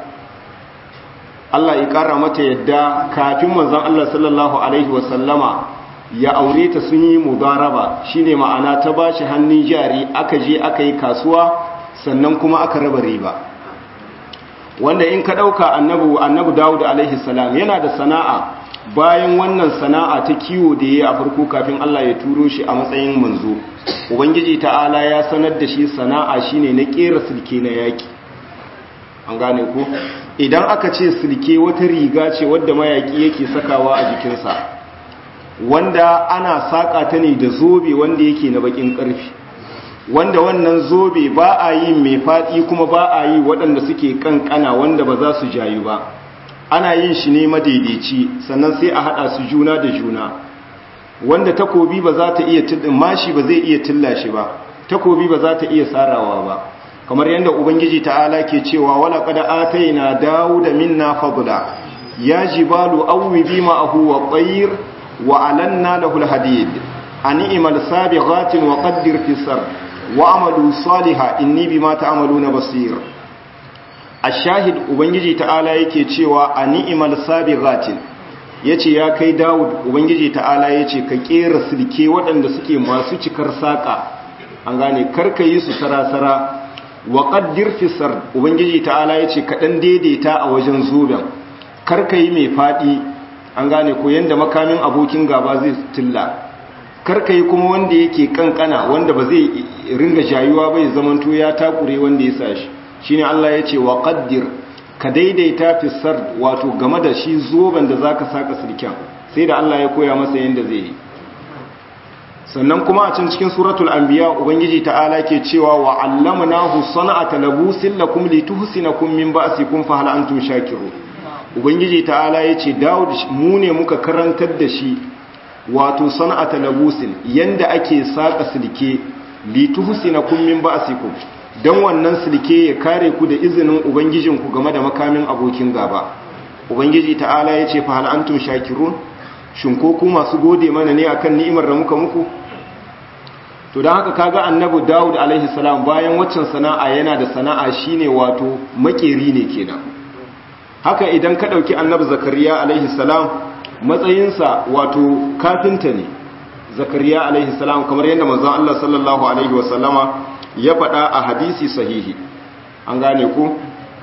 Allah ya ƙara mata yadda kafin manzon Allah sallallahu alaihi wasallama ya aure ta sun yi mudaraba shine ma'ana ta bashi hannun jari aka je aka yi kasuwa sannan kuma aka raba riba wanda in ka dauka annabi annabi Dawud alaihi salam yana da sana'a bayan wannan sana'a ta kiwo da yayi a farko kafin Allah ya turo shi a matsayin manzo ubangiji ta'ala ya sanar da shi sana'a shine na kera silke na yaki an gane ko idan aka ce silke wata riga ce wadda mayaki yake sakawa a jikinsa wanda ana saƙa ta ne da zobe wanda yake na bakin ƙarfi wanda wannan zobe ba a yi mai faɗi kuma ba a yi waɗanda suke ƙanƙana wanda ba za su jayu ba ana yin shi ne madaidaici sannan sai a haɗa su juna da juna wanda takobi ba za ta iya mashi ba zai iya tilla shi ba takobi ba za ta iya sarawa ba kamar yadda ubangiji ta'ala ke cewa wala qad ataina dawuda minna fadla ya jibalu awwi bima ahu wa tayr وألنا له الحديد أن إمال سابغات وقدر في السر وعملوا صالحا إني بما تعملون بصير الشاهد ubangiji ta'ala yake cewa ani imal sabiqatin yace ya kai Dawud ubangiji ta'ala yace ka kera silke waɗanda suke masu cikar saka an gane karka yi su sarasara wa qaddir fi sar ubangiji ta'ala yace ka dan daidaita a wajen zuben karka yi mai fadi an gane ko yanda makamin abokin gaba zai tilla karka yi kuma wanda yake kankana wanda ba zai ringa jayuwa bai zamanto ya takure wanda ya sa shi shine Allah ya ce wa qaddir ka daidaita fi sard wato game da shi zoben da zaka saka sirkin sai da Allah ya koya masa yanda zai yi sannan kuma a can cikin suratul anbiya ubangiji ta'ala ke cewa wa allamnahu sana'ata labusin lakum lituhsinakum min ba'sikum fa hal antum shakirun ubangiji ta'ala ya ce dawud mu ne muka karantar da shi wato sana'ata labusin yanda ake saka silke lituhsina kum min ba'sikum dan wannan silke ya kare ku da izinin ubangijinku game da makamin abokin gaba ubangiji ta'ala ya ce fa hal antum shakirun shin ko ku masu gode mana ne akan ni'imar da muka muku to dan haka kaga annabi dawud alaihi salam bayan waccan sana'a yana da sana'a shine wato makeri ne kenan haka idan ka ɗauki annabi zakariya alaihi salam matsayinsa wato kafinta ne zakariya alaihi salam kamar yadda manzon Allah sallallahu alaihi wasallama ya faɗa a hadisi sahihi an gane ku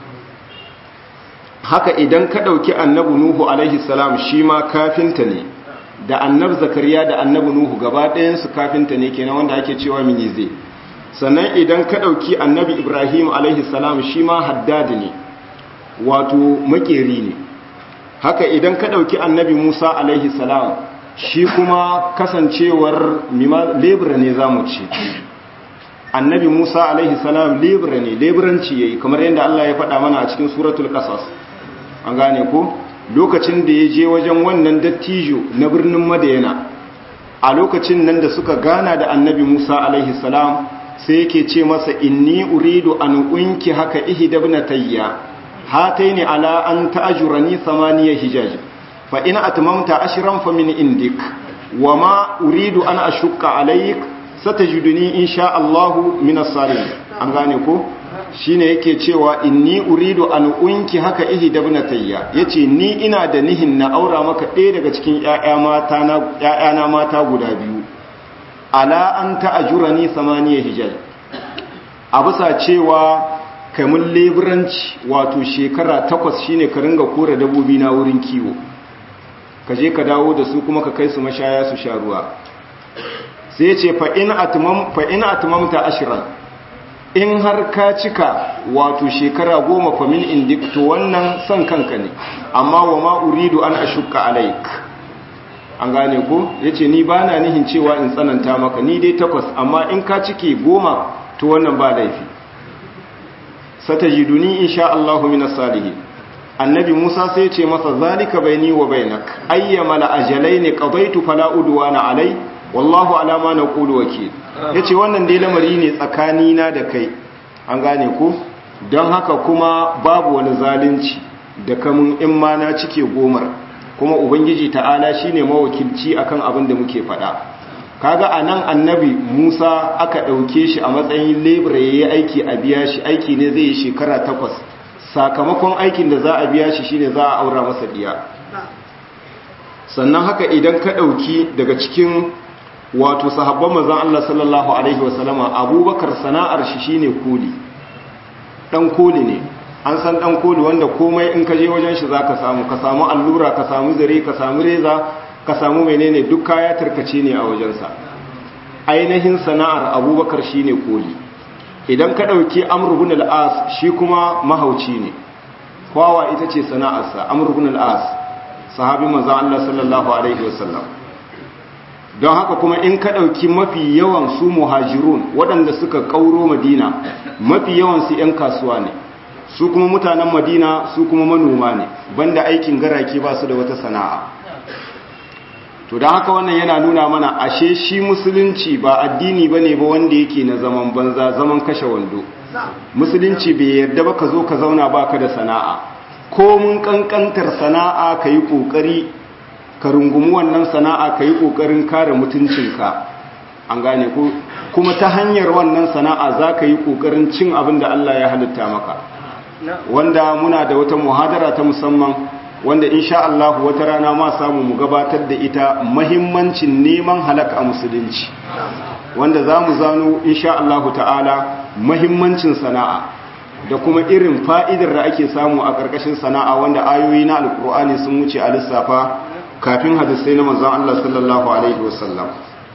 haka idan ka ɗauki annabi nuhu alaihi salam shi ma kafinta ne da annabi zakariya da annabi nuhu gaba ɗayansu kafinta ne kenan wanda ake cewa minize sannan idan ka ɗauki annabi ibrahim alaihi salam shi ma haddadi ne wato makeri ne haka idan ka ɗauki annabi musa alaihi salam shi kuma kasancewar lebura ne za mu ce annabi musa alaihi salam lebura ne leburanci ya yi kamar yadda allah ya faɗa mana a cikin suratul ƙasas an gane ko lokacin da ya je wajen wannan dattijo na birnin madayana a lokacin nan da suka gana da annabi musa alaihi salam sai yake ce masa inni uridu an unki haka ihdabnatayya hataini ala an ta'jurani thamaniya hijaj fa in atmamta ashran fa min indik wama uridu an ashukka alayk satajiduni insha Allah min as-salihin an gane ko shine yake cewa inni uridu an unki haka ihdabnatayya yace ni ina da nihin na aura maka ɗaya daga cikin ƴaƴa mata na ƴaƴana mata guda biyu ala an ta'ajurani samaniya hijaj a bisa cewa kamun leburanci wato shekara takwas shine ka ringa kora dabobi na wurin kiwo ka je ka dawo da su kuma ka kai su mashaya su sha ruwa sai ce fa in atmamta ashiran in har ka cika wato shekara goma fa min indik to wannan son kanka ne amma wa ma uridu an ashukka alaik an gane ko yace ni bana nihin cewa in tsananta maka ni dai takwas amma in ka cike goma to wannan ba laifi satajiduni insha Allahu minas salihin annabi Musa sai ce masa zalika baini wa bainak ayyama la ajalaini qadaitu fala udwana alai wallahu ala ma naqulu wakil yace wannan dai lamari ne tsakani na da kai an gane ko don haka kuma babu wani zalunci da kamun in ma na cike gomar kuma ubangiji ta'ala shine mawakilci akan abin da muke faɗa kaga anan annabi Musa aka ɗauke shi a matsayin lebura yayi aiki a biya shi aiki ne zai yi shekara takwas sakamakon aikin da za a biya shi shine za a aura masa diya sannan haka idan ka ɗauki daga cikin wato sahabban manzon Allah sallallahu alaihi wasallama Abubakar sana'ar shi shine koli dan koli ne an san dan koli wanda komai in ka je wajen shi zaka samu ka samu allura ka samu zare ka samu reza ka samu menene duk kaya tarkace ne a wajensa ainihin sana'ar Abubakar shine koli idan ka ɗauki amur bin al'as shi kuma mahauci ne kwawa ita ce sana'arsa amur bin al'as sahabi manzan Allah sallallahu Alaihi wasallam don haka kuma in ka ɗauki mafi yawan su muhajirun waɗanda suka ƙauro madina mafi yawan su ‘yan kasuwa ne su kuma mutanen madina su kuma manoma ne banda aikin garake ba su da wata sana'a to da haka wannan yana nuna mana ashe shi musulunci ba addini ba ne ba wanda yake na zaman banza zaman kashe wando musulunci bai yarda ba ka zo ka zauna ba ka da sana'a ko mun kankantar sana'a ka yi ƙoƙari ka rungumi wannan sana'a ka yi ƙoƙarin kare mutuncinka an gane ko kuma ta hanyar wannan sana'a za ka yi ƙoƙarin cin abin da Allah ya halitta maka wanda muna da wata muhadara ta musamman wanda insha Allah wata rana ma samu mu gabatar da ita mahimmancin neman halaka a musulunci wanda za mu zano insha Allah ta'ala mahimmancin sana'a da kuma irin fa'idar da ake samu a ƙarƙashin sana'a wanda ayoyi na alƙur'ani sun wuce a lissafa kafin hadisai na manzon Allah sallallahu alaihi wasallam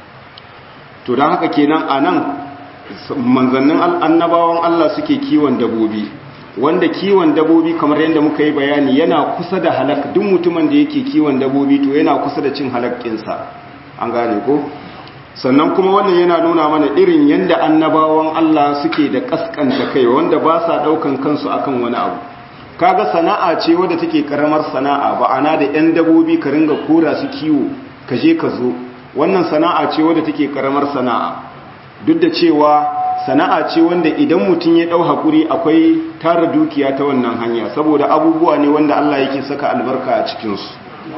to don haka kenan a nan manzannin annabawan Allah suke kiwon dabobi wanda kiwon dabobi kamar yadda muka yi bayani yana kusa da halak duk mutumin da yake kiwon dabobi to yana kusa da cin halakkinsa an gane ko sannan kuma wannan yana nuna mana irin yadda annabawan Allah suke da kaskanta kai wanda ba sa daukan kansu akan wani abu kaga sana'a ce wadda take karamar sana'a ba ana da yan dabobi ka ringa kora su kiwo ka je ka zo wannan sana'a ce wadda take karamar sana'a duk da cewa sana'a ce wanda idan mutum ya ɗau haƙuri akwai tara dukiya ta wannan hanya saboda abubuwa ne wanda Allah yake saka albarka a cikinsu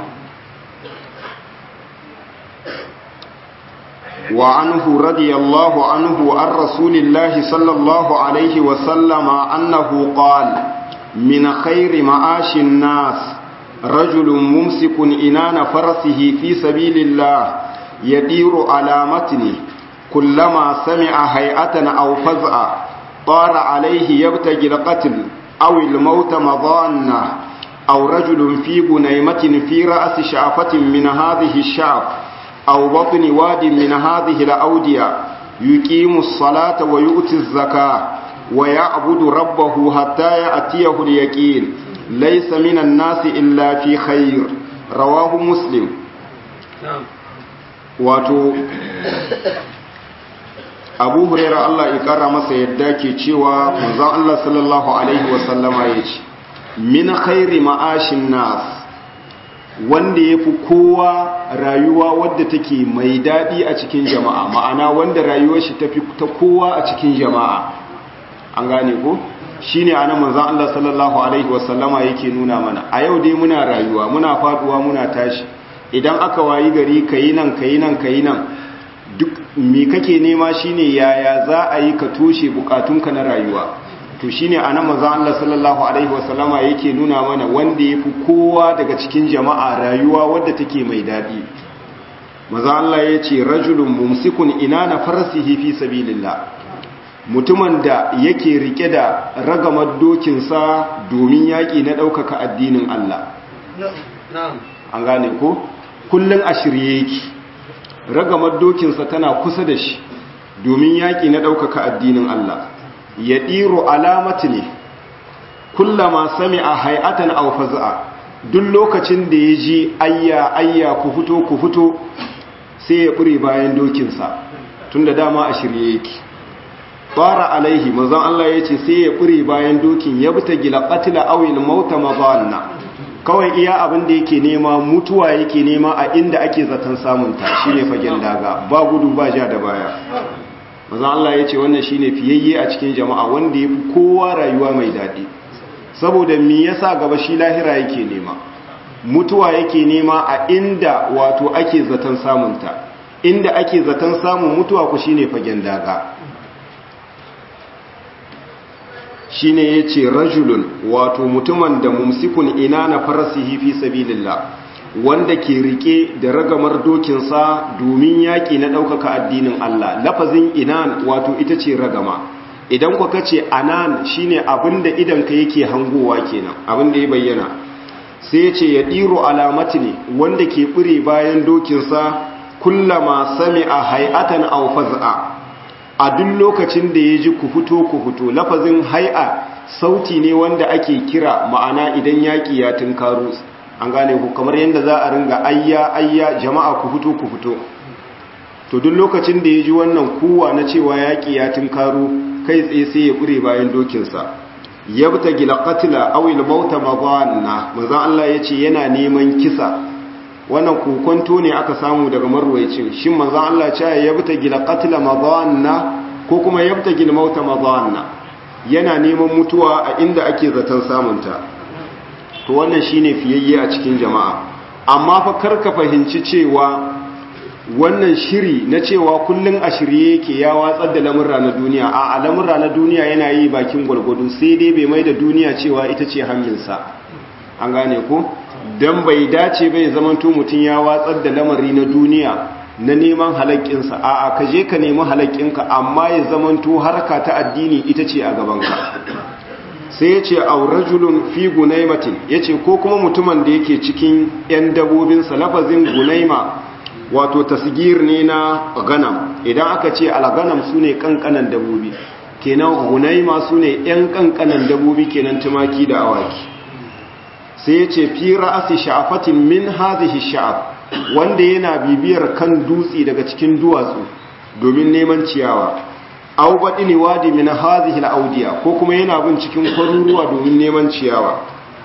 wa anhu radiyallahu anhu an rasulillahi sallallahu alaihi wasallama annahu qala min khairi ma'ashin nas rajulun mumsikun inana farasihi fi sabilillah yadiru ala matni كلما سمع هيئة أو فزعة طار عليه يبتغي القتل أو الموت مضانة أو رجل في بنيمة في رأس شعفة من هذه الشعف أو بطن واد من هذه الأودية yuqimus salata wa yu'tiz zakata wa ya'budu rabbahu hatta ya'tiyahu al-yaqin laysa minan nasi illa fi khair rawahu muslim wato abu huraira Allah ya kara masa yadda ke cewa manzon Allah sallallahu alaihi wasallama ya ce min khairi ma'ashin nas wanda ya fi kowa rayuwa wadda take mai daɗi a cikin jama'a ma'ana wanda rayuwar shi tafi ta kowa a cikin jama'a an gane ko shi ne ana manzan Allah sallallahu Alaihi wasallama yake nuna mana a yau dai muna rayuwa muna faduwa muna tashi idan aka wayi gari ka yi nan ka yi nan ka yi nan duk me kake nema shine yaya za a yi ka toshe bukatunka na rayuwa to shine anan manzon Allah sallallahu alaihi wasallama yake nuna mana wanda yafi kowa daga cikin jama'a rayuwa wadda take mai dadi manzon Allah yace rajulun mumsikun inana farasihi fi sabilillah mutumin da yake rike da ragamar dokinsa domin yaki na daukaka addinin Allah an gane ko kullun a shirye yake ragamar dokinsa tana kusa da shi domin yaki na daukaka addinin Allah ya ɗiro alamati ne kullama sami a hay'atan aufaza'a duk lokacin da ya ji ayya ayya ku fito ku fito sai ya ƙure bayan dokinsa tun da dama a shirye yake fara alaihi mazan Allah ya ce sai ya ƙure bayan dokin ya bi ta gila ƙatila awil mauta mazanna kawai iya abin da yake nema mutuwa yake nema a inda ake zaton samunta shi ne fagen daga ba gudu ba ja da baya maza Allah ya ce wannan shi ne fiyayye a cikin jama'a wanda ya fi kowa rayuwa mai daɗi saboda mi yasa gaba shi lahira yake nema mutuwa yake nema a inda wato ake zaton samunta inda ake zaton samun mutuwa ku shine fagen daga shine yace rajulun wato mutumin da mumsikun ina na farasihi fi sabilillah wanda ke rike da ragamar dokinsa domin yaƙi na ɗaukaka addinin Allah lafazin inan wato ita ce ragama idan ku kace anan shine abinda idan ka yake hangowa kenan abinda ya bayyana sai ya ce ya ɗiro alamati ne wanda ke ɓure bayan dokinsa kullama sami a hay'atan aw faz'a a duk lokacin da ya ji ku fito ku fito lafazin hai'a sauti ne wanda ake kira ma'ana idan yaƙi ya tunkaro an gane ku kamar yadda za a ringa ayya ayya jama'a ku fito ku fito to duk lokacin da ya ji wannan kuwa na cewa yaƙi ya tunkaro kai tsaye sai ya ƙure bayan dokinsa yabta gila qatla aw il mauta madanna manzo Allah yace yana neman kisa wannan kokonto ne aka samu daga marwayacin shin manzo Allah ya yabta gila qatla madanna ko kuma yabta gila mauta madanna yana neman mutuwa a inda ake zaton samunta to wannan shine fiyayye a cikin jama'a amma fa karka fahimci cewa wannan shiri na cewa kullun a shirye yake ya watsar da lamurra na duniya a lamurra na duniya yana yi bakin gwargwado sai dai bai mai da duniya cewa ita ce hannunsa an gane ko don bai dace bai zamanto mutum ya watsar da lamari na duniya na neman halakkinsa a a ka je ka nemi halakkinka amma ya zamanto harka ta addini ita ce a gabanka sai ya ce aurajulun fi gunaimatin ya ce ko kuma mutumin da yake cikin 'yan dabobinsa lafazin gunaima wato tasgir ne na ganam idan aka ce alganam su ne kankanan dabobi kenan hunaima su ne 'yan kankanan dabobi kenan tumaki da awaki sai ya ce fi ra'asi sha'afatin min hazihi sha'af wanda yana bibiyar kan dutse daga cikin duwatsu domin neman ciyawa aw badini wadi min hazihi al ko kuma yana bin cikin kwaruruwa domin neman ciyawa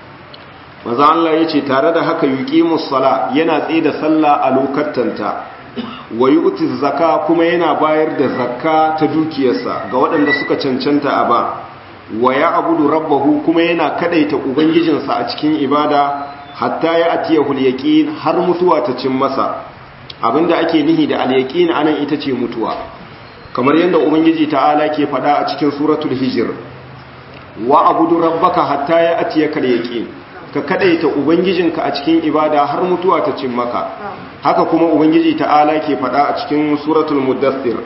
maza Allah ya ce tare da haka yuqimus sala yana tsaye da sallah a lokatanta wa yu'ti zakka kuma yana bayar da zakka ta dukiyarsa ga waɗanda suka cancanta a ba wa ya'budu rabbahu kuma yana kadaita ubangijinsa a cikin ibada hatta ya atiyahu al-yaqin har mutuwa ta cin masa abinda ake nihi da al-yaqin anan ita ce mutuwa kamar yadda ubangiji ta'ala ke faɗa a cikin suratul hijr wa abudu rabbaka hatta ya atiyaka al-yaqin ka kadaita ubangijinka a cikin ibada har mutuwa ta cin maka haka kuma ubangiji ta'ala ke faɗa a cikin suratul muddathir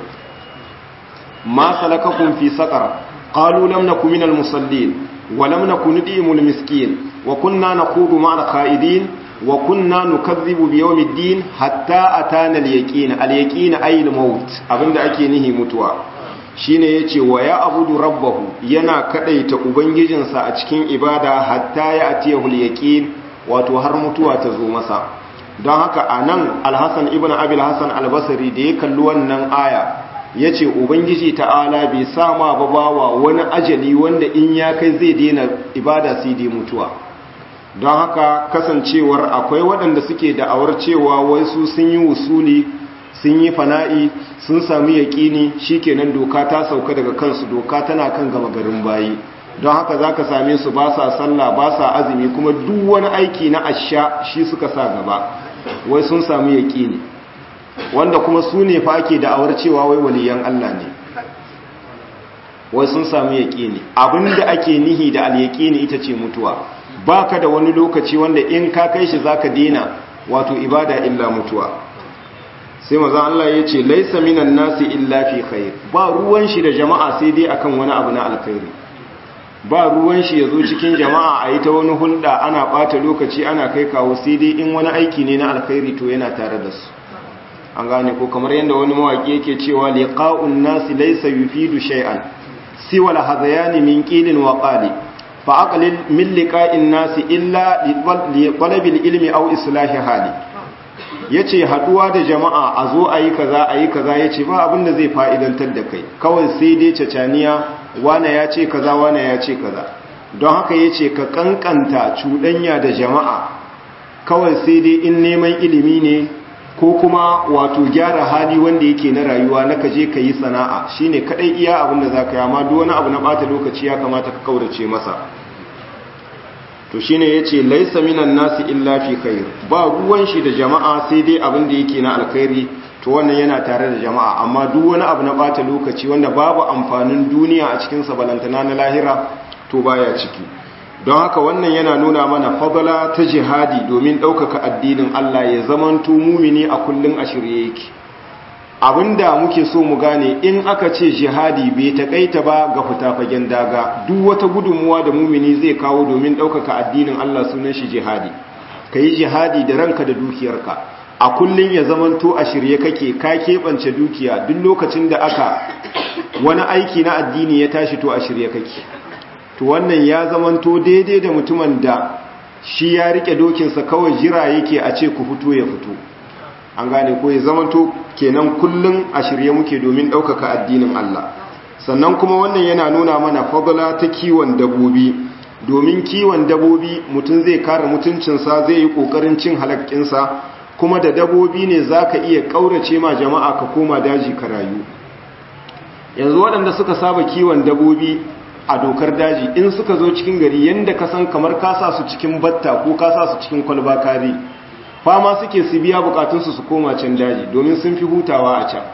ma salakakum fi saqar qalu lam nakum minal musallin wa lam nakun nudimul miskin wa kunna naqudu ma'al qa'idin wa kunna nukazzibu bi yawmiddin hatta atana al-yaqin al-yaqin ay al-maut abinda ake nihi mutuwa shine yace wa ya abudu rabbahu yana kadaita ubangijinsa a cikin ibada hatta ya atiyahu al-yaqin wato har mutuwa ta zo masa don haka anan al-hasan ibn abi al-hasan al-basri da ya kalli wannan aya yace ubangiji ta'ala bai sama ba bawa wani ajali wanda in ya kai zai daina ibada sai dai mutuwa don haka kasancewar akwai waɗanda suke da'awar cewa wai su sun yi wusuli sun yi fana'i sun sami yaƙini shikenan doka ta sauka daga kansu doka tana kan gama garin bayi don haka za ka same su ba sa sallah ba sa azumi kuma duk wani aiki na asha shi suka sa gaba wai sun sami yaƙini wanda kuma su ne fa ake da'awar cewa wai waliyan Allah ne wai sun sami yaƙini abinda ake nihi da alyaƙini ita ce mutuwa baka da wani lokaci wanda in ka kai shi zaka dena wato ibada illa mutuwa sai maza Allah ya ce laisa minan nasi illa fi khair ba ruwan shi da jama'a sai dai akan wani abu na alkhairi ba ruwan shi yazo cikin jama'a a yi ta wani hulɗa ana ɓata lokaci ana kai kawo sai dai in wani aiki ne na alkhairi to yana tare da su an gane ko kamar yadda wani mawaki yake cewa liqa'un nasi laysa yufidu shay'an siwa al-hadayani min qilin wa qali fa aqlil min liqa'in nasi illa li talabil ilmi aw islahi hali yace haduwa da jama'a a zo ayi kaza ayi kaza yace ba abin da zai fa'idantar da kai kawai sai dai cacaniya wane ya ce kaza wane ya ce kaza don haka yace ka kankanta cuɗanya da jama'a kawai sai dai in neman ilimi ne ko kuma wato gyara hali wanda yake na rayuwa na kaje ka yi sana'a shine kadai iya abin da za ka yi amma duk wani abu na bata lokaci ya kamata ka kaurace masa to shine yace laisa minan nasi illa fi khair ba ruwan shi da jama'a sai dai abin da yake na alkhairi to wannan yana tare da jama'a amma duk wani abu na bata lokaci wanda babu amfanin duniya a cikin sa balantana na lahira to baya ciki don haka wannan yana nuna mana fadala ta jihadi domin ɗaukaka addinin Allah ya zamanto mumini a kullum a shirye yake abinda muke so mu gane in aka ce jihadi bai taƙaita ba ga fita fagen daga duk wata gudunmuwa da mumini zai kawo domin ɗaukaka addinin Allah sunan shi jihadi ka yi jihadi da ranka da dukiyarka a kullum ya zamanto a shirye kake ka keɓance dukiya duk lokacin da aka wani aiki na addini ya tashi to a shirye kake to wannan ya zamanto daidai da mutumin da shi ya rike dokinsa kawai jira yake a ce ku fito ya fito an gane ko ya zamanto kenan kullum a shirye muke domin ɗaukaka addinin Allah sannan kuma wannan yana nuna mana fadla ta kiwon dabobi domin kiwon dabobi mutum zai kare mutuncinsa zai yi ƙoƙarin cin halakkinsa kuma da dabobi ne za ka iya ƙaurace ma jama'a ka koma daji ka rayu yanzu waɗanda suka saba kiwon dabobi a dokar daji in suka zo cikin gari yadda ka san kamar kasa su cikin batta ko kasa su cikin kwalba kari fama suke su biya bukatunsu su koma can daji domin sun fi hutawa a can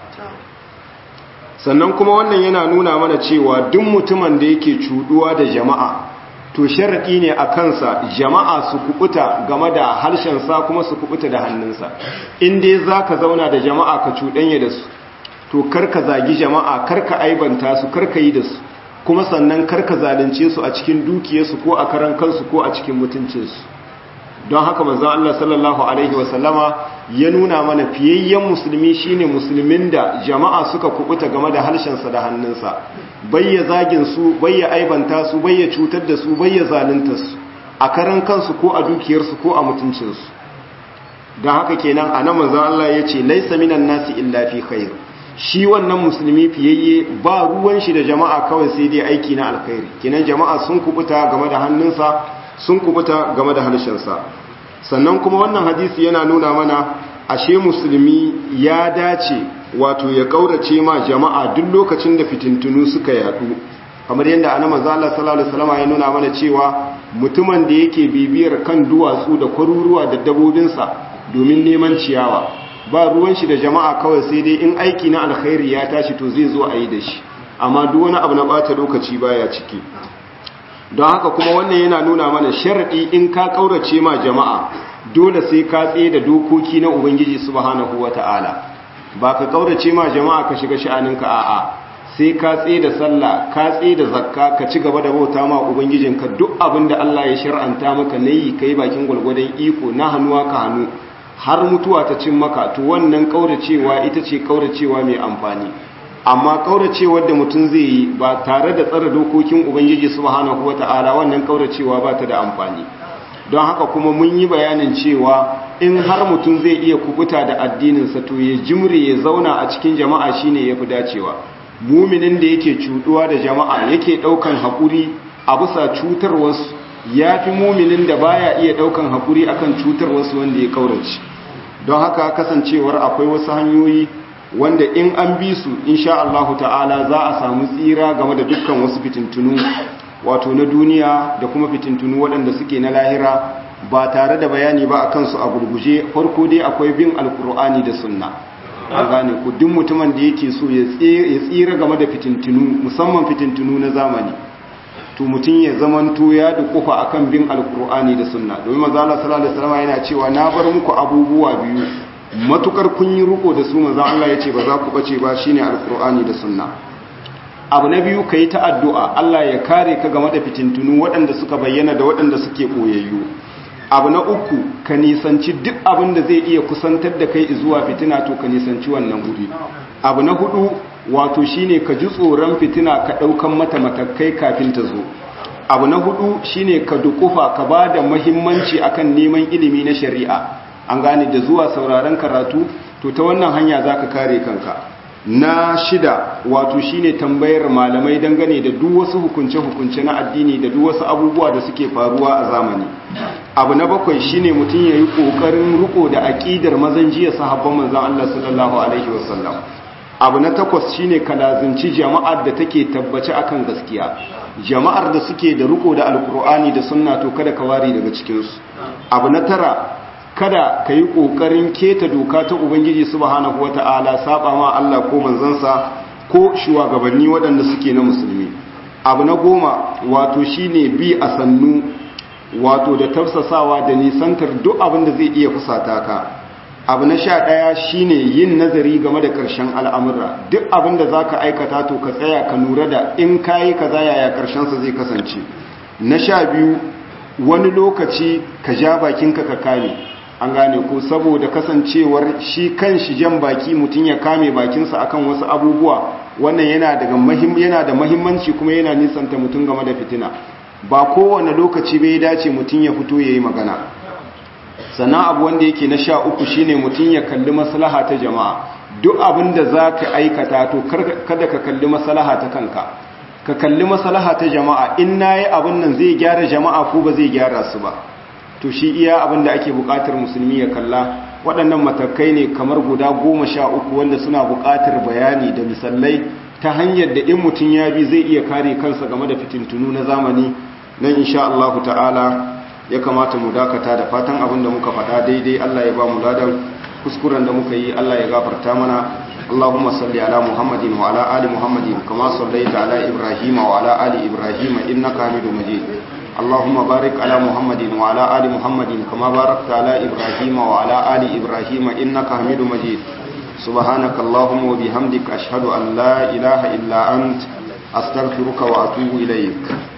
sannan kuma wannan yana nuna mana cewa duk mutumin da yake cuduwa da jama'a to sharaɗi ne a kansa jama'a su kubuta game da harshensa kuma su kubuta da hannunsa in dai za ka zauna da jama'a ka cuɗanya da su to karka zagi jama'a karka aibanta su karka yi da su kuma sannan karka zalunce su a cikin dukiyarsu ko a karan kansu ko a cikin mutuncinsu don haka manzon Allah sallallahu alaihi wasallama ya nuna mana fiyayyen musulmi shine musulmin da jama'a suka kubuta game da harshensa da hannunsa bayya zagin su bayya aibanta su bayya cutar da su bayya zalunta su a karan kansu ko a dukiyarsu ko a mutuncinsu don haka kenan a nan manzon Allah ya ce laisa minan nasi illa fi khair shi wannan musulmi fiyayye ba ruwan shi da jama'a kawai sai dai aiki na alkhairi kenan jama'a sun kubuta game da hannunsa sun kubuta game da harshensa sannan kuma wannan hadisi yana nuna mana ashe musulmi ya dace wato ya kaurace ma jama'a duk lokacin da fitintunu suka yadu kamar yadda annabi Allah sallallahu alaihi wasallam ya nuna mana cewa mutumin da yake bibiyar kan duwatsu da kwaruruwa da dabobinsa domin neman ciyawa ba ruwan shi da jama'a kawai sai dai in aiki na alkhairi ya tashi to zai zo a yi da shi amma duk wani abu na bata lokaci baya ciki don haka kuma wannan yana nuna mana sharadi in ka kaurace ma jama'a dole sai ka tsaye da dokoki na ubangiji subhanahu wata'ala ba ka kaurace ma jama'a ka shiga sha'aninka a'a sai ka tsaye da sallah ka tsaye da zakka ka ci gaba da bauta ma ubangijinka duk abin da Allah ya shar'anta maka na yi ka yi bakin gwalgwadon iko na hannuwa ka hannu har mutuwa ta cin maka to wannan kauracewa ita ce kauracewa mai amfani amma kauracewar da mutum zai yi ba tare da tsara dokokin ubangiji subhanahu wata'ala wannan kauracewa ba ta da amfani don haka kuma mun yi bayanin cewa in har mutum zai iya kubuta da addininsa to ya jimre ya zauna a cikin jama'a shine yafi dacewa muminin da yake cuduwa da jama'a yake daukan hakuri a bisa cutar wasu yafi muminin da baya iya daukan hakuri akan cutar wasu wanda ya kaurace don haka kasancewar akwai wasu hanyoyi wanda in an bi su insha Allah ta'ala za a samu tsira game da dukkan wasu fitintunu wato na duniya da kuma fitintunu waɗanda suke na lahira ba tare da bayani ba a kansu a gurguje farko dai akwai bin alkur'ani da sunna a gane ku duk mutumin da yake so ya tsira game da fitintunu musamman fitintunu na zamani to mutum ya zamanto ya dukufa akan bin alkur'ani da sunna domin manzo Allah sallallahu alaihi wasallam yana cewa na bar muku abubuwa biyu matukar kun yi riko da su manzo Allah ya ce ba za ku bace ba shine alkur'ani da sunna abu na biyu ka yi ta addu'a Allah ya kare ka game da fitintunu waɗanda suka bayyana da waɗanda suke ɓoyayyu abu na uku ka nisanci duk abin da zai iya kusantar da kai zuwa fitina to ka nisanci wannan guri abu na hudu wato shine ka ji tsoron fitina ka ɗaukan mata matakai kafin ta zo abu na hudu shine ka dukufa ka ba da mahimmanci akan neman ilimi na shari'a an gane da zuwa sauraron karatu to ta wannan hanya za ka kare kanka na shida wato shine tambayar malamai dangane da duk wasu hukunce-hukunce na addini da duk wasu abubuwa da suke faruwa a zamani abu na bakwai shine mutum ya yi ƙoƙarin riko da aƙidar mazan jiya sahabban manzan Allah sallallahu alaihi wasallam abu na takwas shine kalazinci jama'ar da take tabbace akan gaskiya jama'ar da suke da riko da alkur'ani da sunna to kada ka ware daga cikinsu abu na tara kada ka yi ƙoƙarin keta doka ta ubangiji subhanahu wata'ala saba ma Allah ko manzansa ko shugabanni waɗanda suke na musulmi abu na goma wato shine bi a sannu wato da tafsasawa da nisantar duk abin da zai iya fusata ka abu na sha ɗaya shine yin nazari game da ƙarshen al'amura duk abin da za ka aikata to ka tsaya ka lura da in kayi kaza yaya ƙarshensa zai kasance na sha biyu wani lokaci ka ja bakinka ka kame an gane ko saboda kasancewar shi kan shi jan baki mutum ya kame bakinsa akan wasu abubuwa wannan yana daga mahim yana da mahimmanci kuma yana nisanta mutum game da fitina ba kowane lokaci bai dace mutum ya fito yayi magana sannan abu wanda yake na sha uku shine mutum ya kalli maslaha ta jama'a duk abin da za ka aikata to kada ka kalli maslaha ta kanka ka kalli maslaha ta jama'a in nayi abin nan zai gyara jama'a ko ba zai gyara su ba to shi iya abin da ake buƙatar musulmi ya kalla waɗannan matakai ne kamar guda goma sha uku wanda suna buƙatar bayani da misalai ta hanyar da in mutum ya bi zai iya kare kansa game da fitintunu na zamani nan insha Allah ta'ala ya kamata mu dakata da fatan abin da muka faɗa daidai Allah ya ba mu ladan kuskuren da muka yi Allah ya gafarta mana اللهم صل على محمد وعلى آل محمد كما صليت على إبراهيم وعلى آل إبراهيم إنك حميد مجيد اللهم بارك على محمد وعلى آل محمد كما باركت على إبراهيم وعلى آل إبراهيم إنك حميد مجيد سبحانك اللهم وبحمدك أشهد أن لا إله إلا أنت أستغفرك وأتوب إليك